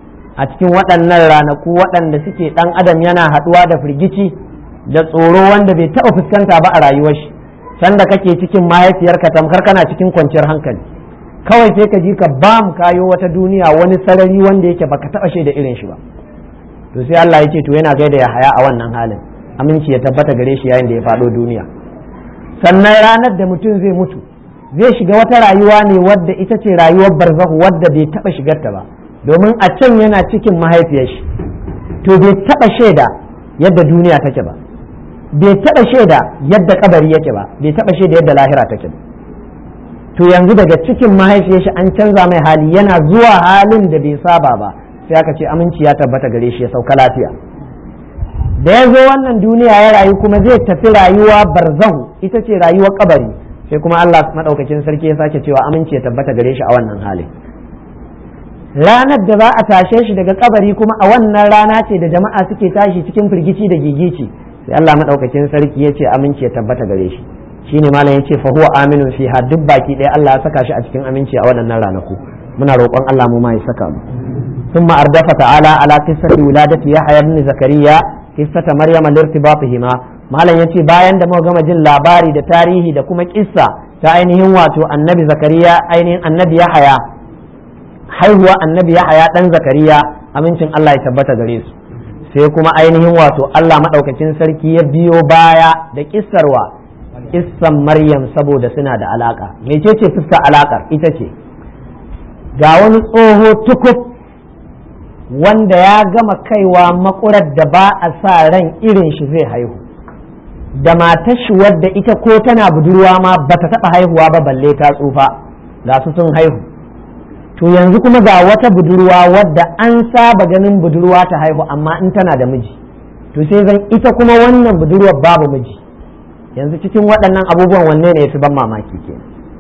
a cikin waɗannan ranaku waɗanda suke ɗan adam yana haɗuwa da firgici da tsoro wanda bai taɓa fuskanta ba a rayuwar shi sanda kake cikin mahaifiyarka tamkar kana cikin kwanciyar hankali kawai sai ka ji ka bam kayo wata duniya wani sarari wanda yake baka taba shaida irin shi ba to sai Allah ya ce to yana gaida ya haya a wannan halin aminci ya tabbata gare shi yayin da ya faɗo duniya sannan ranar da mutum zai mutu zai shiga wata rayuwa ne wadda ita ce rayuwar barzahu wadda bai taba shigarta ba domin a can yana cikin mahaifiyar shi to bai taba shaida yadda duniya take ba bai taba shaida yadda kabari yake ba bai taba shaida yadda lahira take ba to yanzu daga cikin mahaifiyar shi an canza mai hali yana zuwa halin da bai saba ba sai aka ce aminci ya tabbata gare shi ya sauka lafiya da ya zo wannan duniya ya rayu kuma zai tafi rayuwa barzahu ita ce rayuwar kabari sai kuma Allah madaukakin sarki ya sake cewa aminci ya tabbata gare shi a wannan halin ranar da za a tashe shi daga kabari kuma a wannan rana ce da jama'a suke tashi cikin firgici da gigici sai Allah madaukakin sarki ya ce aminci ya tabbata gare shi shine malam yace fa huwa aminun fiha duk baki ɗaya Allah ya saka shi a cikin aminci a waɗannan ranaku muna roƙon Allah mu ma ya saka mu ثم أردف تعالى على قصة ولادة يحيى بن زكريا قصة مريم لارتباطهما malam yace bayan da muka gama jin labari da tarihi da kuma kissa ta ainihin wato annabi zakariya ainihin annabi yahaya haihuwa annabi yahaya dan zakariya amincin Allah ya tabbata gare su sai kuma ainihin wato Allah madaukakin sarki ya biyo baya da kissarwa kissan maryam saboda suna da alaka mecece fuskar alakar ita ce ga wani tsoho tukuf wanda ya gama kaiwa makurar da ba a sa ran irin shi zai haihu da matar shi wadda ita ko tana budurwa ma ba ta taɓa haihuwa ba balle ta tsufa ga su sun haihu to yanzu kuma ga wata budurwa wadda an saba ganin budurwa ta haihu amma in tana da miji to sai zan ita kuma wannan budurwar babu miji yanzu cikin waɗannan abubuwan wanne ne ya fi ban mamaki ke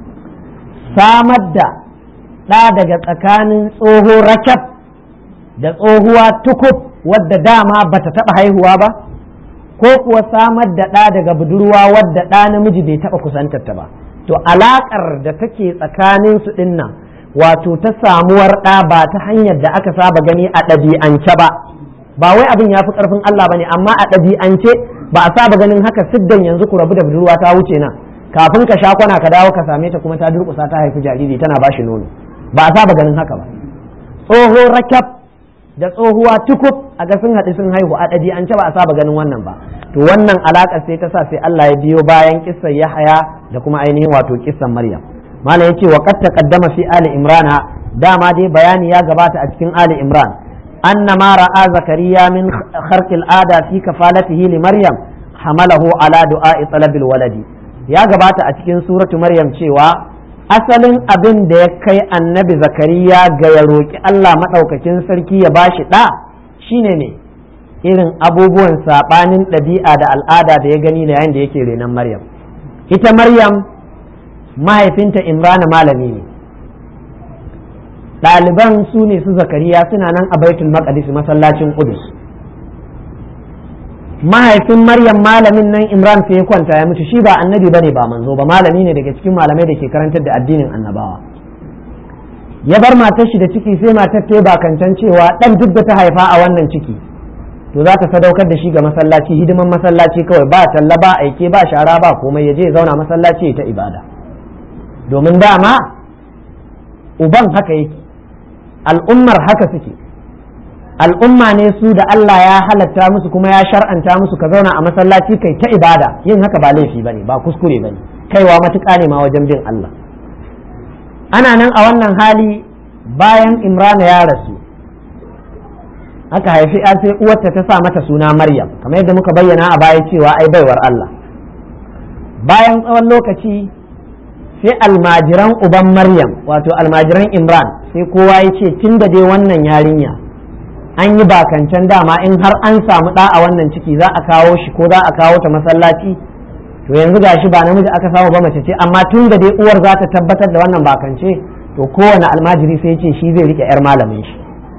samar da ɗa daga tsakanin tsoho rakab da tsohuwa tukub wadda dama bata taɓa haihuwa ba ko kuwa samar da ɗa daga budurwa wadda ɗa namiji bai taɓa kusantarta ba to alaƙar da take tsakanin su ɗinnan wato ta samuwar ɗa ba ta hanyar da aka saba gani a ɗabi'ance ba ba wai abin ya fi ƙarfin Allah ba ne amma a ɗabi'ance ba a saba ganin haka siddan yanzu ku rabu da budurwa ta wuce nan kafin ka sha kwana ka dawo ka same ta kuma ta durƙusa ta haifi jariri tana ba shi nono ba a saba ganin haka ba tsoho rakab da tsohuwa tukub a ga sun haɗu sun haihu a ɗabi'ance ba a saba ganin wannan ba to wannan alaƙar sai ta sa sai Allah ya biyo bayan kissan Yahaya da kuma ainihin wato kissan Maryam malam yace wa qad taqaddama fi ali imrana dama dai bayani ya gabata a cikin ali imran anna ma ra'a zakariya min kharqil ada fi kafalatihi li maryam hamalahu ala du'a'i talabil waladi ya gabata a cikin suratu maryam cewa asalin abin da ya kai annabi zakariya ga ya roƙi Allah maɗaukakin sarki ya bashi ɗa shine ne irin abubuwan saɓanin ɗabi'a da al'ada da ya gani da yayin da yake renon maryam ita maryam mahaifinta imrana malami ne ɗaliban su ne su zakariya suna nan a baitul maqdis masallacin qudus mahaifin maryam malamin nan imran sai ya kwanta ya mutu shi ba annabi bane ba manzo ba malami ne daga cikin malamai da ke karantar da addinin annabawa ya bar matar shi da ciki sai matar ta bakancan cewa dan duk da ta haifa a wannan ciki to za ta sadaukar da shi ga masallaci hidiman masallaci kawai ba talla ba aike ba shara ba komai ya je ya zauna masallaci ta ibada domin dama uban haka yake al'ummar haka suke al'umma ne su da Allah ya halatta musu kuma ya shar'anta musu ka zauna a masallaci kai ta ibada yin haka ba laifi bane ba kuskure bane kaiwa matuƙa ne ma wajen bin Allah ana nan a wannan hali bayan imrana ya rasu aka haifi a sai uwarta ta sa mata suna maryam kamar yadda muka bayyana a baya cewa ai baiwar Allah bayan tsawon lokaci sai almajiran uban maryam wato almajiran imran sai kowa ya ce tun da dai wannan yarinya an yi bakancan dama in har an samu ɗa a wannan ciki za a kawo shi ko za a kawo ta masallaci to yanzu gashi ba namiji aka samu ba mace ce amma tun da dai uwar za ta tabbatar da wannan bakance to kowane almajiri sai ce shi zai rike yar malamin shi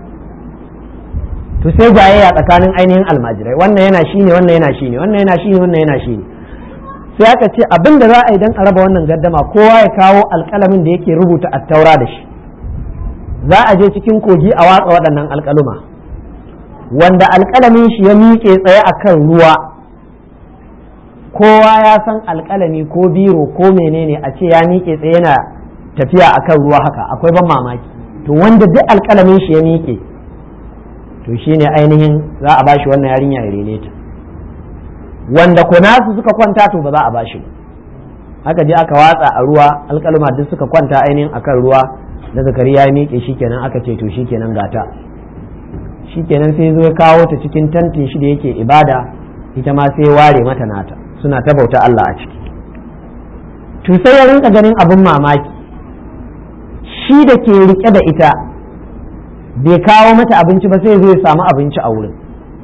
to sai jayayya tsakanin ainihin almajirai wannan yana shi ne wannan yana shi ne wannan yana shi ne wannan yana shi ne sai aka ce abin da za a yi don a raba wannan gaddama kowa ya kawo alkalamin da yake rubuta attaura da shi za a je cikin kogi a watsa waɗannan alkaluma wanda alkalamin shi ya miƙe tsaye a kan ruwa kowa ya san alkalami ko biro ko menene a ce ya miƙe tsaye yana tafiya a kan ruwa haka akwai ban mamaki to wanda duk alkalamin shi ya miƙe to shine ainihin za a bashi wannan yarinya ya rene ta wanda kunasu suka kwanta to ba za a bashi ba haka je aka watsa a ruwa alkalma duk suka kwanta ainihin akan ruwa da zakari ya miƙe shikenan aka ce to shikenan gata shikenan sai zo ya kawo ta cikin tantin shi da yake ibada ita ma sai ware mata nata suna ta bauta Allah a ciki to sai ya rinka ganin abin mamaki shi da ke rike da ita bai kawo mata abinci ba sai zai samu abinci a wurin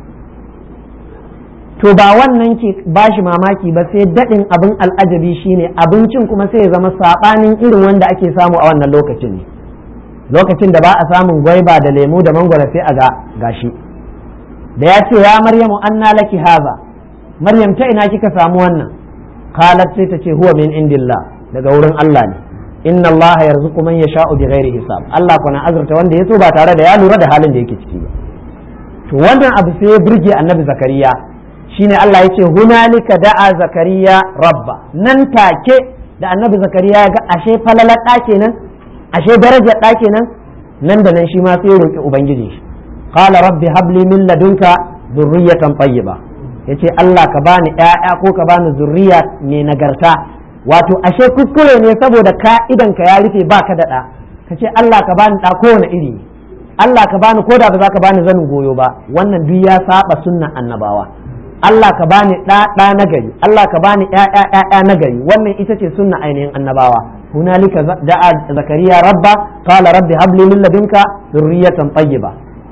to ba wannan ke ba shi mamaki ba sai daɗin abin al'ajabi shine abincin kuma sai ya zama saɓanin irin wanda ake samu a wannan lokacin ne lokacin da ba a samun gwaiba da lemu da mangwara sai a ga gashi da ya ce ya maryamu anna laki haza maryam ta ina kika samu wannan qalat sai ta ce huwa min indillah daga wurin Allah ne inna Allah yarzuqu man yasha'u bighairi hisab Allah kuna azurta wanda ya so ba tare da ya lura da halin da yake ciki ba to wannan abu sai ya burge annabi zakariya shine Allah ya ce hunalika da'a zakariya rabba nan take da annabi zakariya ya ga ashe falalar ɗa kenan ashe darajar ɗa kenan nan da nan shi ma sai ya roki ubangiji shi qala rabbi habli min ladunka dhurriyatan tayyiba yace Allah ka bani ƴaƴa ko ka bani zurriya mai nagarta wato ashe kuskure ne saboda ka idan ka ya rufe baka da ɗa ka ce Allah ka bani ɗa kowane iri Allah ka bani ko da ba za ka bani zanin goyo ba wannan duk ya saba sunnan annabawa Allah ka bani ɗa ɗa na gari Allah ka bani ƴaƴa ƴaƴa na gari wannan ita ce sunna ainihin annabawa hunalika da'a zakariya rabba qala rabbi habli min ladunka dhurriyatan tayyiba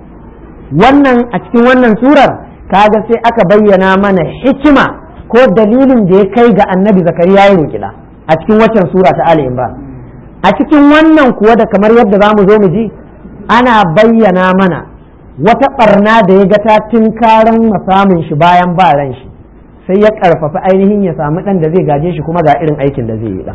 wannan a cikin wannan surar kaga sai aka bayyana mana hikima ko dalilin da ya kai ga annabi zakariya ya roki da a cikin waccan sura ta ali imran a cikin wannan kuwa da kamar yadda za mu zo mu ji ana bayyana mana wata barna da ya ga ta tunkaran samun shi bayan ba ran shi sai ya karfafa ainihin ya samu dan da zai gaje shi kuma ga irin aikin da zai yi dan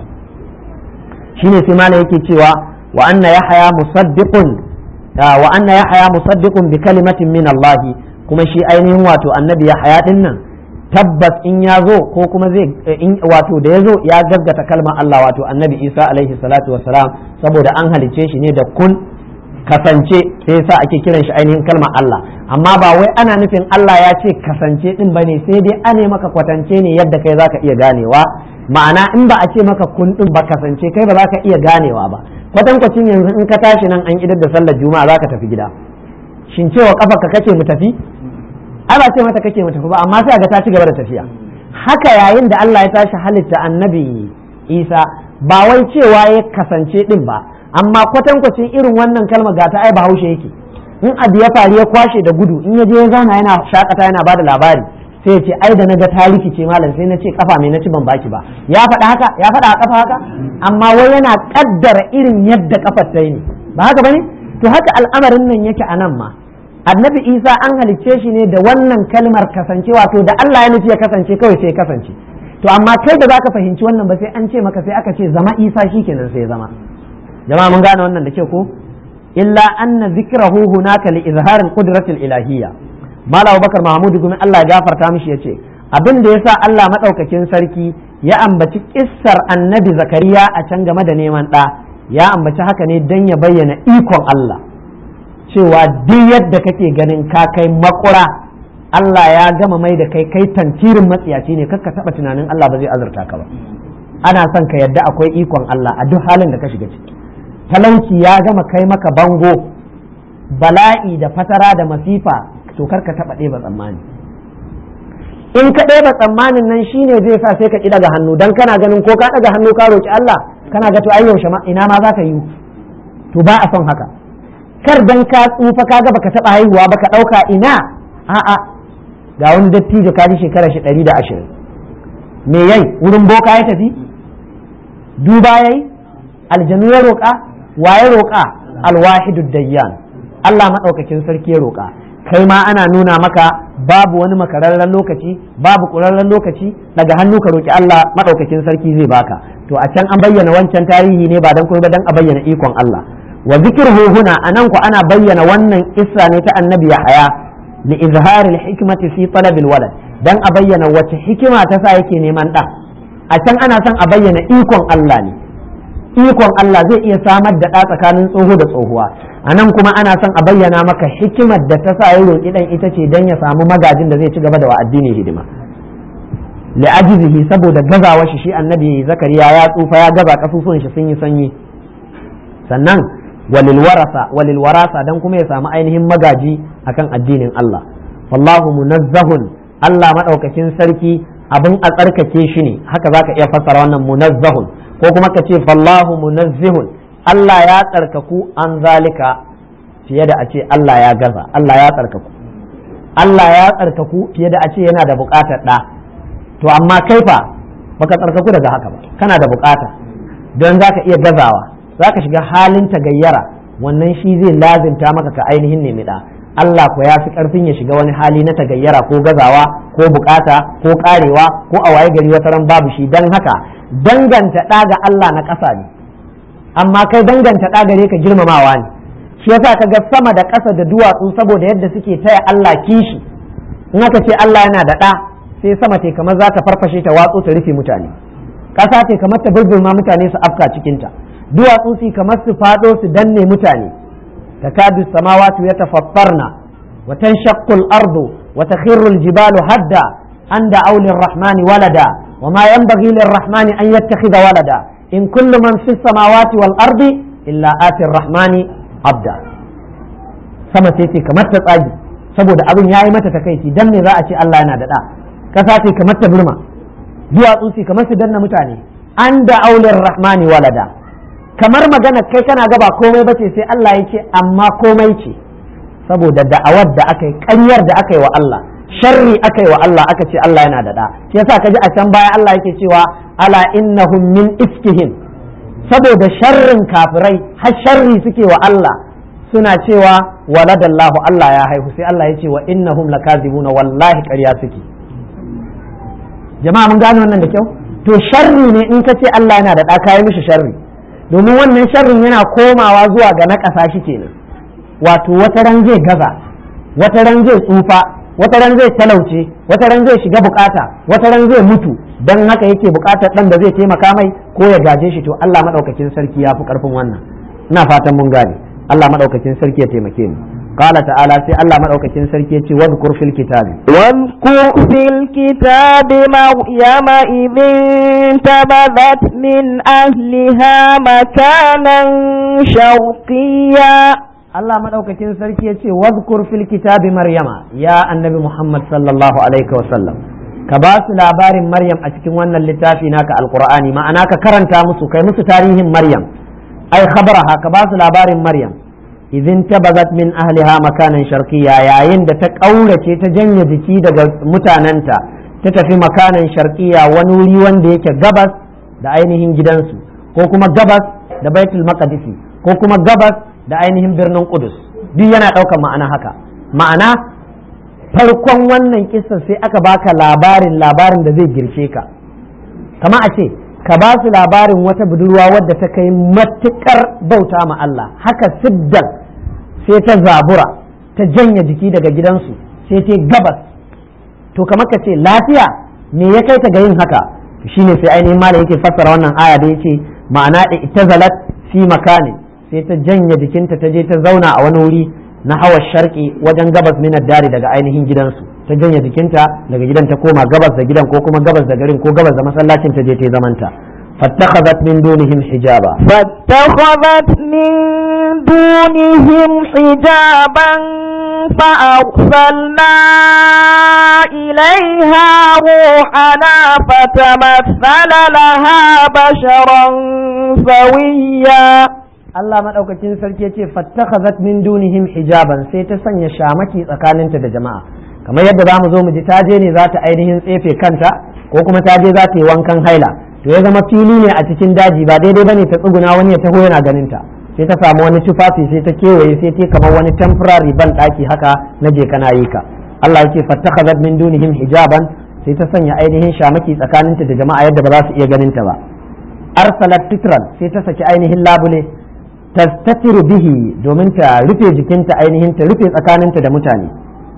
shine sai malam yake cewa wa anna yahya musaddiqun wa anna yahya musaddiqun bi kalimatin min Allah kuma shi ainihin wato annabi yahya din nan tabbas in ya zo ko kuma zai wato da ya zo ya gaggata kalmar Allah wato annabi Isa alaihi salatu wassalam saboda an halice shi ne da kun kasance sai yasa ake kiran shi ainihin kalmar Allah amma ba wai ana nufin Allah ya ce kasance din bane sai dai ane maka kwatance ne yadda kai zaka iya ganewa ma'ana in ba a ce maka kun din ba kasance kai ba za ka iya ganewa ba kwatankwacin yanzu in ka tashi nan an idar da sallar juma'a za ka tafi gida shin cewa kafa ka kake mu tafi ai ba ce mata kake mu tafi ba amma sai ga ta ci gaba da tafiya haka yayin da Allah ya tashi halitta annabi Isa ba wai cewa ya kasance din ba amma kwatankwacin irin wannan kalma ga ta ai bahaushe yake in abu ya faru ya kwashe da gudu in ya je ya zauna yana shakata yana bada labari sai ce ai da naga ta rikice malam sai na ce kafa mai na ci ban baki ba ya faɗa haka ya faɗa a kafa haka amma wai yana kaddara irin yadda kafar ta yi ne ba haka bane to haka al'amarin nan yake a nan ma annabi isa an halicce shi ne da wannan kalmar kasancewa to da Allah ya nufi ya kasance kawai sai ya kasance to amma kai da zaka fahimci wannan ba sai an ce maka sai aka ce zama isa shikenan sai ya zama jama'a mun gane wannan da ke ko illa anna zikrahu hunaka li izhar al-qudrati al-ilahiyya mala abubakar mahmud gumin Allah ya gafarta mishi yace abin da yasa Allah madaukakin sarki ya ambaci kissar annabi zakariya a can game da neman ɗa ya ambaci haka ne dan ya bayyana ikon Allah cewa duk yadda kake ganin ka kai makura Allah ya gama mai da kai kai tantirin matsiyaci ne kakka taba tunanin Allah ba zai azurta ka ba ana son ka yadda akwai ikon Allah a duk halin da ka shiga ciki talauci ya gama kai maka bango bala'i da fatara da masifa to kar ka taba ɗeba tsammani in ka ɗeba tsammanin nan shine zai sa sai ka ƙi daga hannu dan kana ganin ko ka daga hannu ka roki Allah kana ga to ai yaushe ma ina ma za ka yi to ba a son haka kar dan ka tsufa ka ga baka taba haihuwa baka ɗauka ina a'a ga wani dattijo ka ji shekara shi ɗari da ashirin me yai wurin boka ya tafi duba yayi aljanu ya roƙa wa ya roƙa alwahidu dayyan Allah maɗaukakin sarki ya roƙa kai ma ana nuna maka babu wani makararren lokaci babu ƙurarren lokaci daga hannu ka roƙi Allah maɗaukakin sarki zai baka to a can an bayyana wancan tarihi ne ba dan kuma dan a bayyana ikon Allah wa zikruhu huna anan ku ana bayyana wannan isra ne ta annabi Yahaya li izhari al-hikmati fi talab al-walad dan a bayyana wace hikima ta sa yake neman ɗa a can ana son a bayyana ikon Allah ne ikon Allah zai iya samar da ɗa tsakanin tsoho da tsohuwa a nan kuma ana son a bayyana maka hikimar da ta sa ya roƙi ɗan ita ce don ya samu magajin da zai ci gaba da wa addini hidima li'ajizihi saboda gazawar shi shi annabi zakariya ya tsufa ya gaza kasusuwan shi sun yi sanyi sannan walil warasa walil warasa dan kuma ya samu ainihin magaji akan addinin Allah wallahu munazzahun Allah madaukakin sarki abin a tsarkake shi ne haka zaka iya fassara wannan munazzahun ko kuma ka ce fallahu munazzihun Allah ya tsarkaku an zalika fiye da a ce Allah ya gaza Allah ya tsarkaku Allah ya tsarkaku fiye da a ce yana da buƙatar ɗa to amma kai fa baka tsarkaku daga haka ba kana da buƙata don zaka iya gazawa zaka shiga halin tagayyara wannan shi zai lazimta maka ka ainihin nemi ɗa Allah ko ya fi ƙarfin ya shiga wani hali na tagayyara ko gazawa ko buƙata ko ƙarewa ko a waye gari wata ran babu shi don haka danganta ɗa ga Allah na ƙasa ne amma kai danganta ɗa gare ka girmamawa ne shi yasa ka ga sama da ƙasa da duwatsu saboda yadda suke taya Allah kishi in aka ce Allah yana da ɗa sai sama te kamar za ta farfashe ta watsu ta rufe mutane ƙasa te kamar ta bulbulma mutane su afka cikinta duwatsu su kamar su faɗo su danne mutane takadu samawati yatafattarna wa tanshaqqu al-ardu wa takhirru al-jibalu hadda an da'aw lir-rahmani walada wa ma yanbaghi lir-rahmani an yattakhidha walada in kullu man fis samawati wal-ardi illa ati ar-rahmani abda sama sai ce kamar ta tsagi saboda abin yayi mata takaici dan me za a ce Allah yana da da kasa ce kamar ta burma duwatsu ce kamar su danna mutane an da aulir rahmani walada kamar magana kai kana ga ba komai bace sai Allah ya ce amma komai ce saboda da'awar da aka yi ƙaryar da aka yi wa Allah sharri aka yi wa Allah aka ce Allah yana da da shi yasa kaji a can baya Allah yake cewa ala innahum min iskihim saboda sharrin kafirai har sharri suke wa Allah suna cewa waladallahu Allah ya haihu sai Allah ya ce wa innahum lakazibuna wallahi ƙarya suke jama'a mun gane wannan da kyau to sharri ne in ka ce Allah yana da ɗa kayi mishi sharri domin wannan sharrin yana komawa zuwa ga na ƙasa shi kenan wato wata ran zai gaza wata ran zai tsufa wata ran zai talauce wata ran zai shiga bukata wata ran zai mutu dan haka yake bukatar dan da zai taimaka mai ko ya gaje shi to Allah madaukakin sarki ya fi karfin wannan ina fatan mun gane Allah madaukakin sarki ya taimake mu قال تعالى سي الله مدوكاكين سركي يتي واذكر في الكتاب واذكر في الكتاب مريم إذ انتبذت من أهلها مكانا شرقيا Allah madaukakin sarki ya ce wadhkur fil kitabi maryama ya annabi Muhammad sallallahu alaihi wa sallam ka ba su labarin maryam a cikin wannan littafi naka alqur'ani ma'ana ka karanta musu kai musu tarihin maryam ai khabaraha ka ba su labarin maryam idin tabazat min ahliha makanan sharqiyya yayin da ta ƙaurace ta janye jiki daga mutanenta ta tafi makanan sharqiyya wani wuri wanda yake gabas da ainihin gidansu ko kuma gabas da baitul maqdisi ko kuma gabas da ainihin birnin qudus duk yana ɗaukar ma'ana haka ma'ana farkon wannan kissa sai aka baka labarin labarin da zai girshe ka kama a ce ka ba su labarin wata budurwa wadda ta kai matukar bauta ma Allah haka siddan sai ta zabura ta janye jiki daga gidansu sai ta gabas to kamar ka ce lafiya me ya kai ta ga yin haka shine sai ainihin malam yake fassara wannan aya da yake ma'ana da itazalat fi makani sai ta janye jikinta ta je ta zauna a wani wuri na hawa sharki wajen gabas minar dari daga ainihin gidansu ta janye jikinta daga gidan ta koma gabas da gidan ko kuma gabas da garin ko gabas da masallacin ta je ta zamanta fattakhadhat min dunihim hijaba فاتخذت من دونهم حجابا فأرسلنا إليها روحنا فتمثل لها بشرا سويا Allah maɗaukacin sarki ya ce fattakhazat min dunihim hijaban sai ta sanya shamaki tsakaninta da jama'a kamar yadda za mu zo mu ji ta je ne za ta ainihin tsefe kanta ko kuma ta je za ta yi wankan haila to ya zama fili ne a cikin daji ba daidai bane ta tsuguna wani ya taho yana ganin ta sai ta samu wani tufafi sai ta kewaye sai ta kamar wani temporary ban daki haka na je kana yi ka Allah yake fattakhazat min dunihim hijaban sai ta sanya ainihin shamaki tsakaninta da jama'a yadda ba za su iya ganin ta ba arsalat titran sai ta saki ainihin labule tastatiru bihi domin ta rufe jikinta ainihin ta rufe tsakaninta da mutane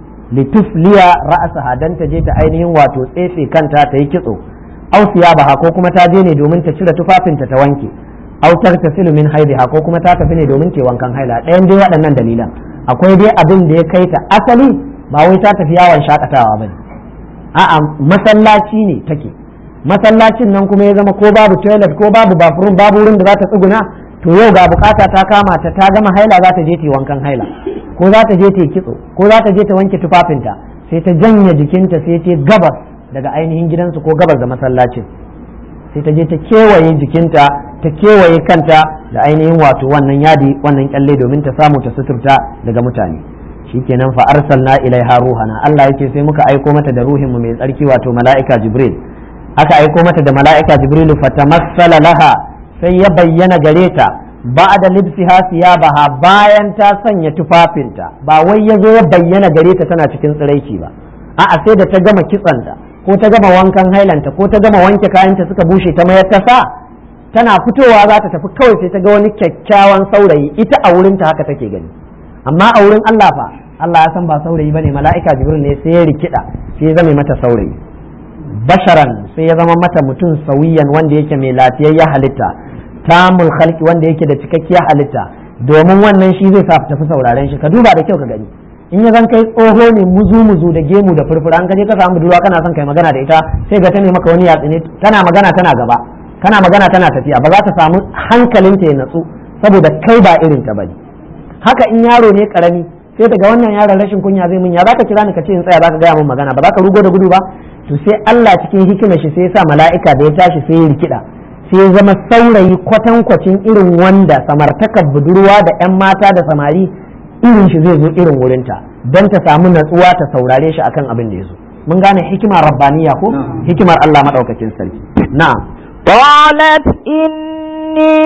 litufliya ra'asaha dan ta je ta ainihin wato tsefe kanta ta yi kitso aw siyabaha ko kuma ta je ne domin ta cire tufafinta ta wanke aw tartasilu min haidiha ko kuma ta tafi ne domin ta wankan haila ɗayan dai waɗannan dalilan akwai dai abin da ya kai ta asali ba wai ta tafi yawon shakatawa bane a'a masallaci ne take masallacin nan kuma ya zama ko babu toilet ko babu bathroom babu wurin da za ta tsuguna to yau ga bukata ta kama ta ta gama haila za ta je ta wankan haila ko za ta je ta kitso ko za ta je ta wanke tufafinta sai ta janye jikinta sai ta gabas daga ainihin gidansu ko gabas da masallacin sai ta je ta kewaye jikinta ta kewaye kanta da ainihin wato wannan yadi wannan kyalle domin ta samu ta suturta daga mutane shikenan fa arsalna ilaiha ruhana Allah yake sai muka aiko mata da ruhin mu mai tsarki wato mala'ika jibril aka aiko mata da mala'ika jibrilu fatamassala laha sai ya bayyana gare ta ba da libsiha siyabaha bayan ta sanya tufafinta ba wai ya zo ya bayyana gare ta tana cikin tsiraici ba a'a sai da ta gama kitsanta ko ta gama wankan hailanta ko ta gama wanke kayanta suka bushe ta mayar ta sa tana fitowa za ta tafi kawai sai ta ga wani kyakkyawan saurayi ita a wurinta haka take gani amma a wurin Allah fa Allah ya san ba saurayi bane mala'ika jibril ne sai ya rikida sai ya zame mata saurayi basharan sai ya zama mata mutum sauyiyan wanda yake mai lafiyayya halitta tamul khalqi wanda yake da cikakkiyar halitta domin wannan shi zai sa tafi sauraren shi ka duba da kyau ka gani in ya zan kai tsoho ne muzu muzu da gemu da furfura an kaje ka samu budurwa kana son kai magana da ita sai ga ta ne maka wani yatsi ne tana magana tana gaba kana magana tana tafiya ba za ta samu hankalinta ya natsu saboda kai ba irin ta bane haka in yaro ne karami sai daga wannan yaron rashin kunya zai mun ya zaka kira ni ka ce in tsaya zaka gaya min magana ba za ka rugo da gudu ba to sai Allah cikin hikimar shi sai ya sa mala'ika da ya tashi sai ya rikida sai ya zama saurayi kwatankwacin irin wanda samartakar budurwa da 'yan mata da samari irin shi zai zo irin wurinta don ta samu natsuwa ta saurare shi akan abin da ya zo mun gane hikimar rabbaniya ko hikimar Allah madaukakin sarki na'am قالت إني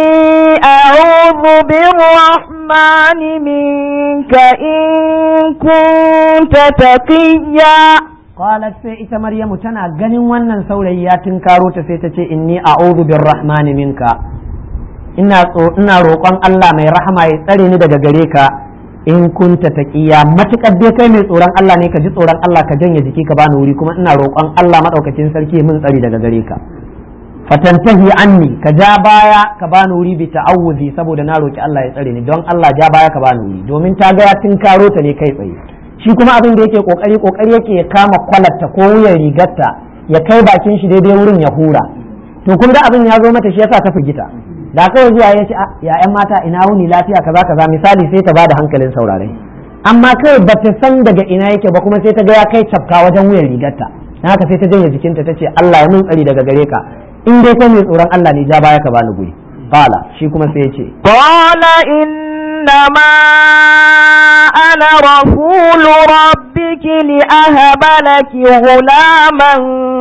أعوذ بالرحمن منك إن كنت تقيا qalat sai ita maryamu tana ganin wannan saurayi ya tunkaro ta sai ta ce inni a'udhu birrahmani minka ina ina roƙon Allah mai rahama ya tsare ni daga gare ka in kunta taqiya matukar dai kai mai tsoron Allah ne ka ji tsoron Allah ka janye jiki ka bani wuri kuma ina roƙon Allah madaukakin sarki mun tsari daga gare ka fatantahi anni ka ja baya ka bani wuri bi ta'awuzi saboda na roki Allah ya tsare ni don Allah ja baya ka bani wuri domin ta ga ya tunkaro ta ne kai tsaye shi kuma abin da yake kokari kokari yake ya kama kwalatta ko wuyan rigarta ya kai bakin shi daidai wurin ya hura to kun ga abin ya zo mata shi yasa ta firgita da kawai zuwa ya ce ya yan mata ina wuni lafiya kaza kaza misali sai ta bada hankalin saurare amma kai ba ta san daga ina yake ba kuma sai ta ga ya kai cafka wajen wuyan rigarta dan haka sai ta janye jikinta ta ce Allah ya mun tsari daga gare ka in dai kai mai tsoron Allah ne ja baya ka bani guri qala shi kuma sai ya ce قال إنما أنا رسول ربك لأهب لك غلاما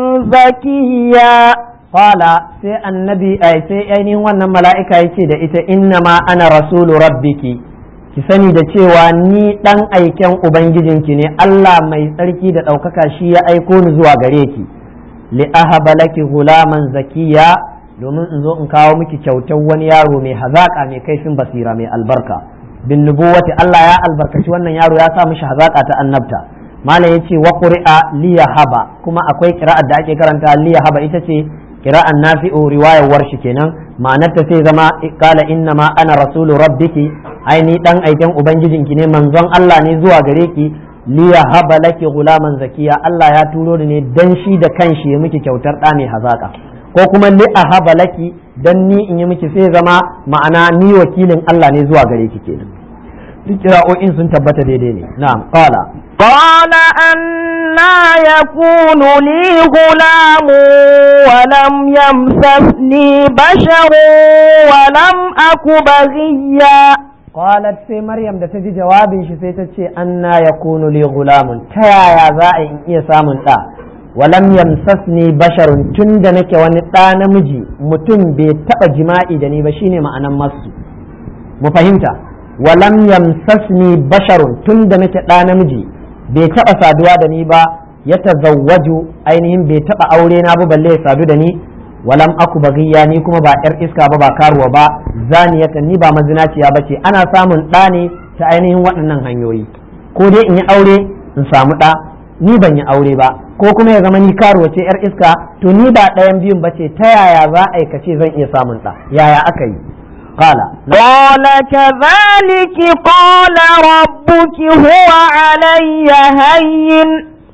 زكيا Qala sai annabi ai sai ainihin wannan mala'ika ya ce da ita innama ana rasulu rabbiki ki sani da cewa ni dan aiken ubangijinki ne Allah mai tsarki da ɗaukaka shi ya aiko ni zuwa gare ki li ahaba laki gulaman zakiya domin in zo in kawo miki kyautar wani yaro mai hazaka mai kaifin basira mai albarka bin nubuwati Allah ya albarkaci wannan yaro ya sa mishi hazaka ta annabta malam yace wa qur'a liyahaba kuma akwai qira'ar da ake karanta liyahaba ita ce kira'an nafi'u riwayar warshi kenan ma'anarta sai zama kala inna ma ana rasulu rabbiki ai ni dan aiken ubangijinki ne manzon Allah ne zuwa gare ki liya haba laki gulaman zakiya Allah ya turo ni ne dan shi da kanshi ya miki kyautar da mai hazaka ko kuma li ahaba laki dan ni in yi miki sai zama ma'ana ni wakilin Allah ne zuwa gare ki kenan duk kira'o'in sun tabbata daidai ne na'am qala قال أنا يكون لي غلام ولم يمسسني بشر ولم أك بغيا qalat sai maryam da ta ji jawabin shi sai ta ce anna yakunu li gulamun ta yaya za a in iya samun ɗa walam yamsasni basharun tun da nake wani ɗa namiji mutum bai taɓa jima'i da ni ba shine ma'anan masu mu fahimta walam yamsasni basharun tun da nake ɗa namiji bai taɓa saduwa da ni ba ya tazawwaju ainihin bai taɓa aure na ba balle ya sadu da ni walam aku bagiya ni kuma ba yar iska ba ba karuwa ba zaniyatan ni ba mazinaciya ba ce ana samun ɗa ne ta ainihin waɗannan hanyoyi ko dai in yi aure in samu ɗa ni ban yi aure ba ko kuma ya zama ni karuwa ce yar iska to ni ba ɗayan biyun ba ce ta yaya za a aikace zan iya samun ɗa yaya aka yi قال قال كذلك قال ربك هو علي هين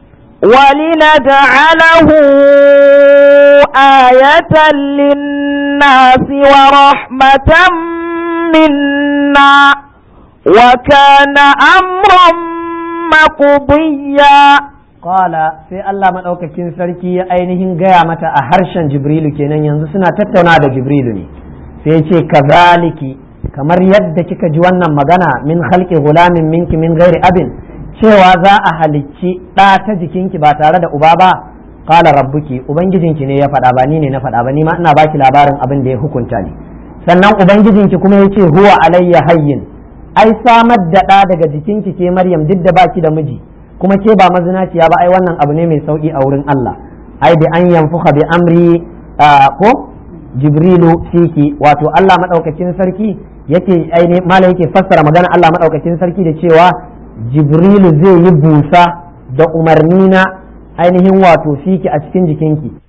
ولنجعله آية للناس ورحمة منا وكان أمرا مقضيا Qala sai Allah maɗaukakin sarki ya ainihin gaya mata a harshen Jibrilu kenan yanzu suna tattauna da Jibrilu ne sai ce kazaliki kamar yadda kika ji wannan magana min halki gulamin minki min gairi abin cewa za a halicci ɗa ta jikinki ba tare da uba ba qala rabbuki ubangijinki ne ya faɗa ba ni ne na faɗa ba ni ma ina baki labarin abin da ya hukunta ni sannan ubangijinki kuma ya ce huwa alayya hayyin ai samar da ɗa daga jikinki ke maryam duk da baki da miji kuma ke ba mazinaciya ba ai wannan abu ne mai sauki a wurin Allah ai bi an yanfuka bi amri ko jibrilu fiki wato Allah madaukakin sarki yake aini mala yake fassara magana Allah madaukakin sarki da cewa jibrilu zai yi busa da umarni na ainihin wato fiki a cikin jikinki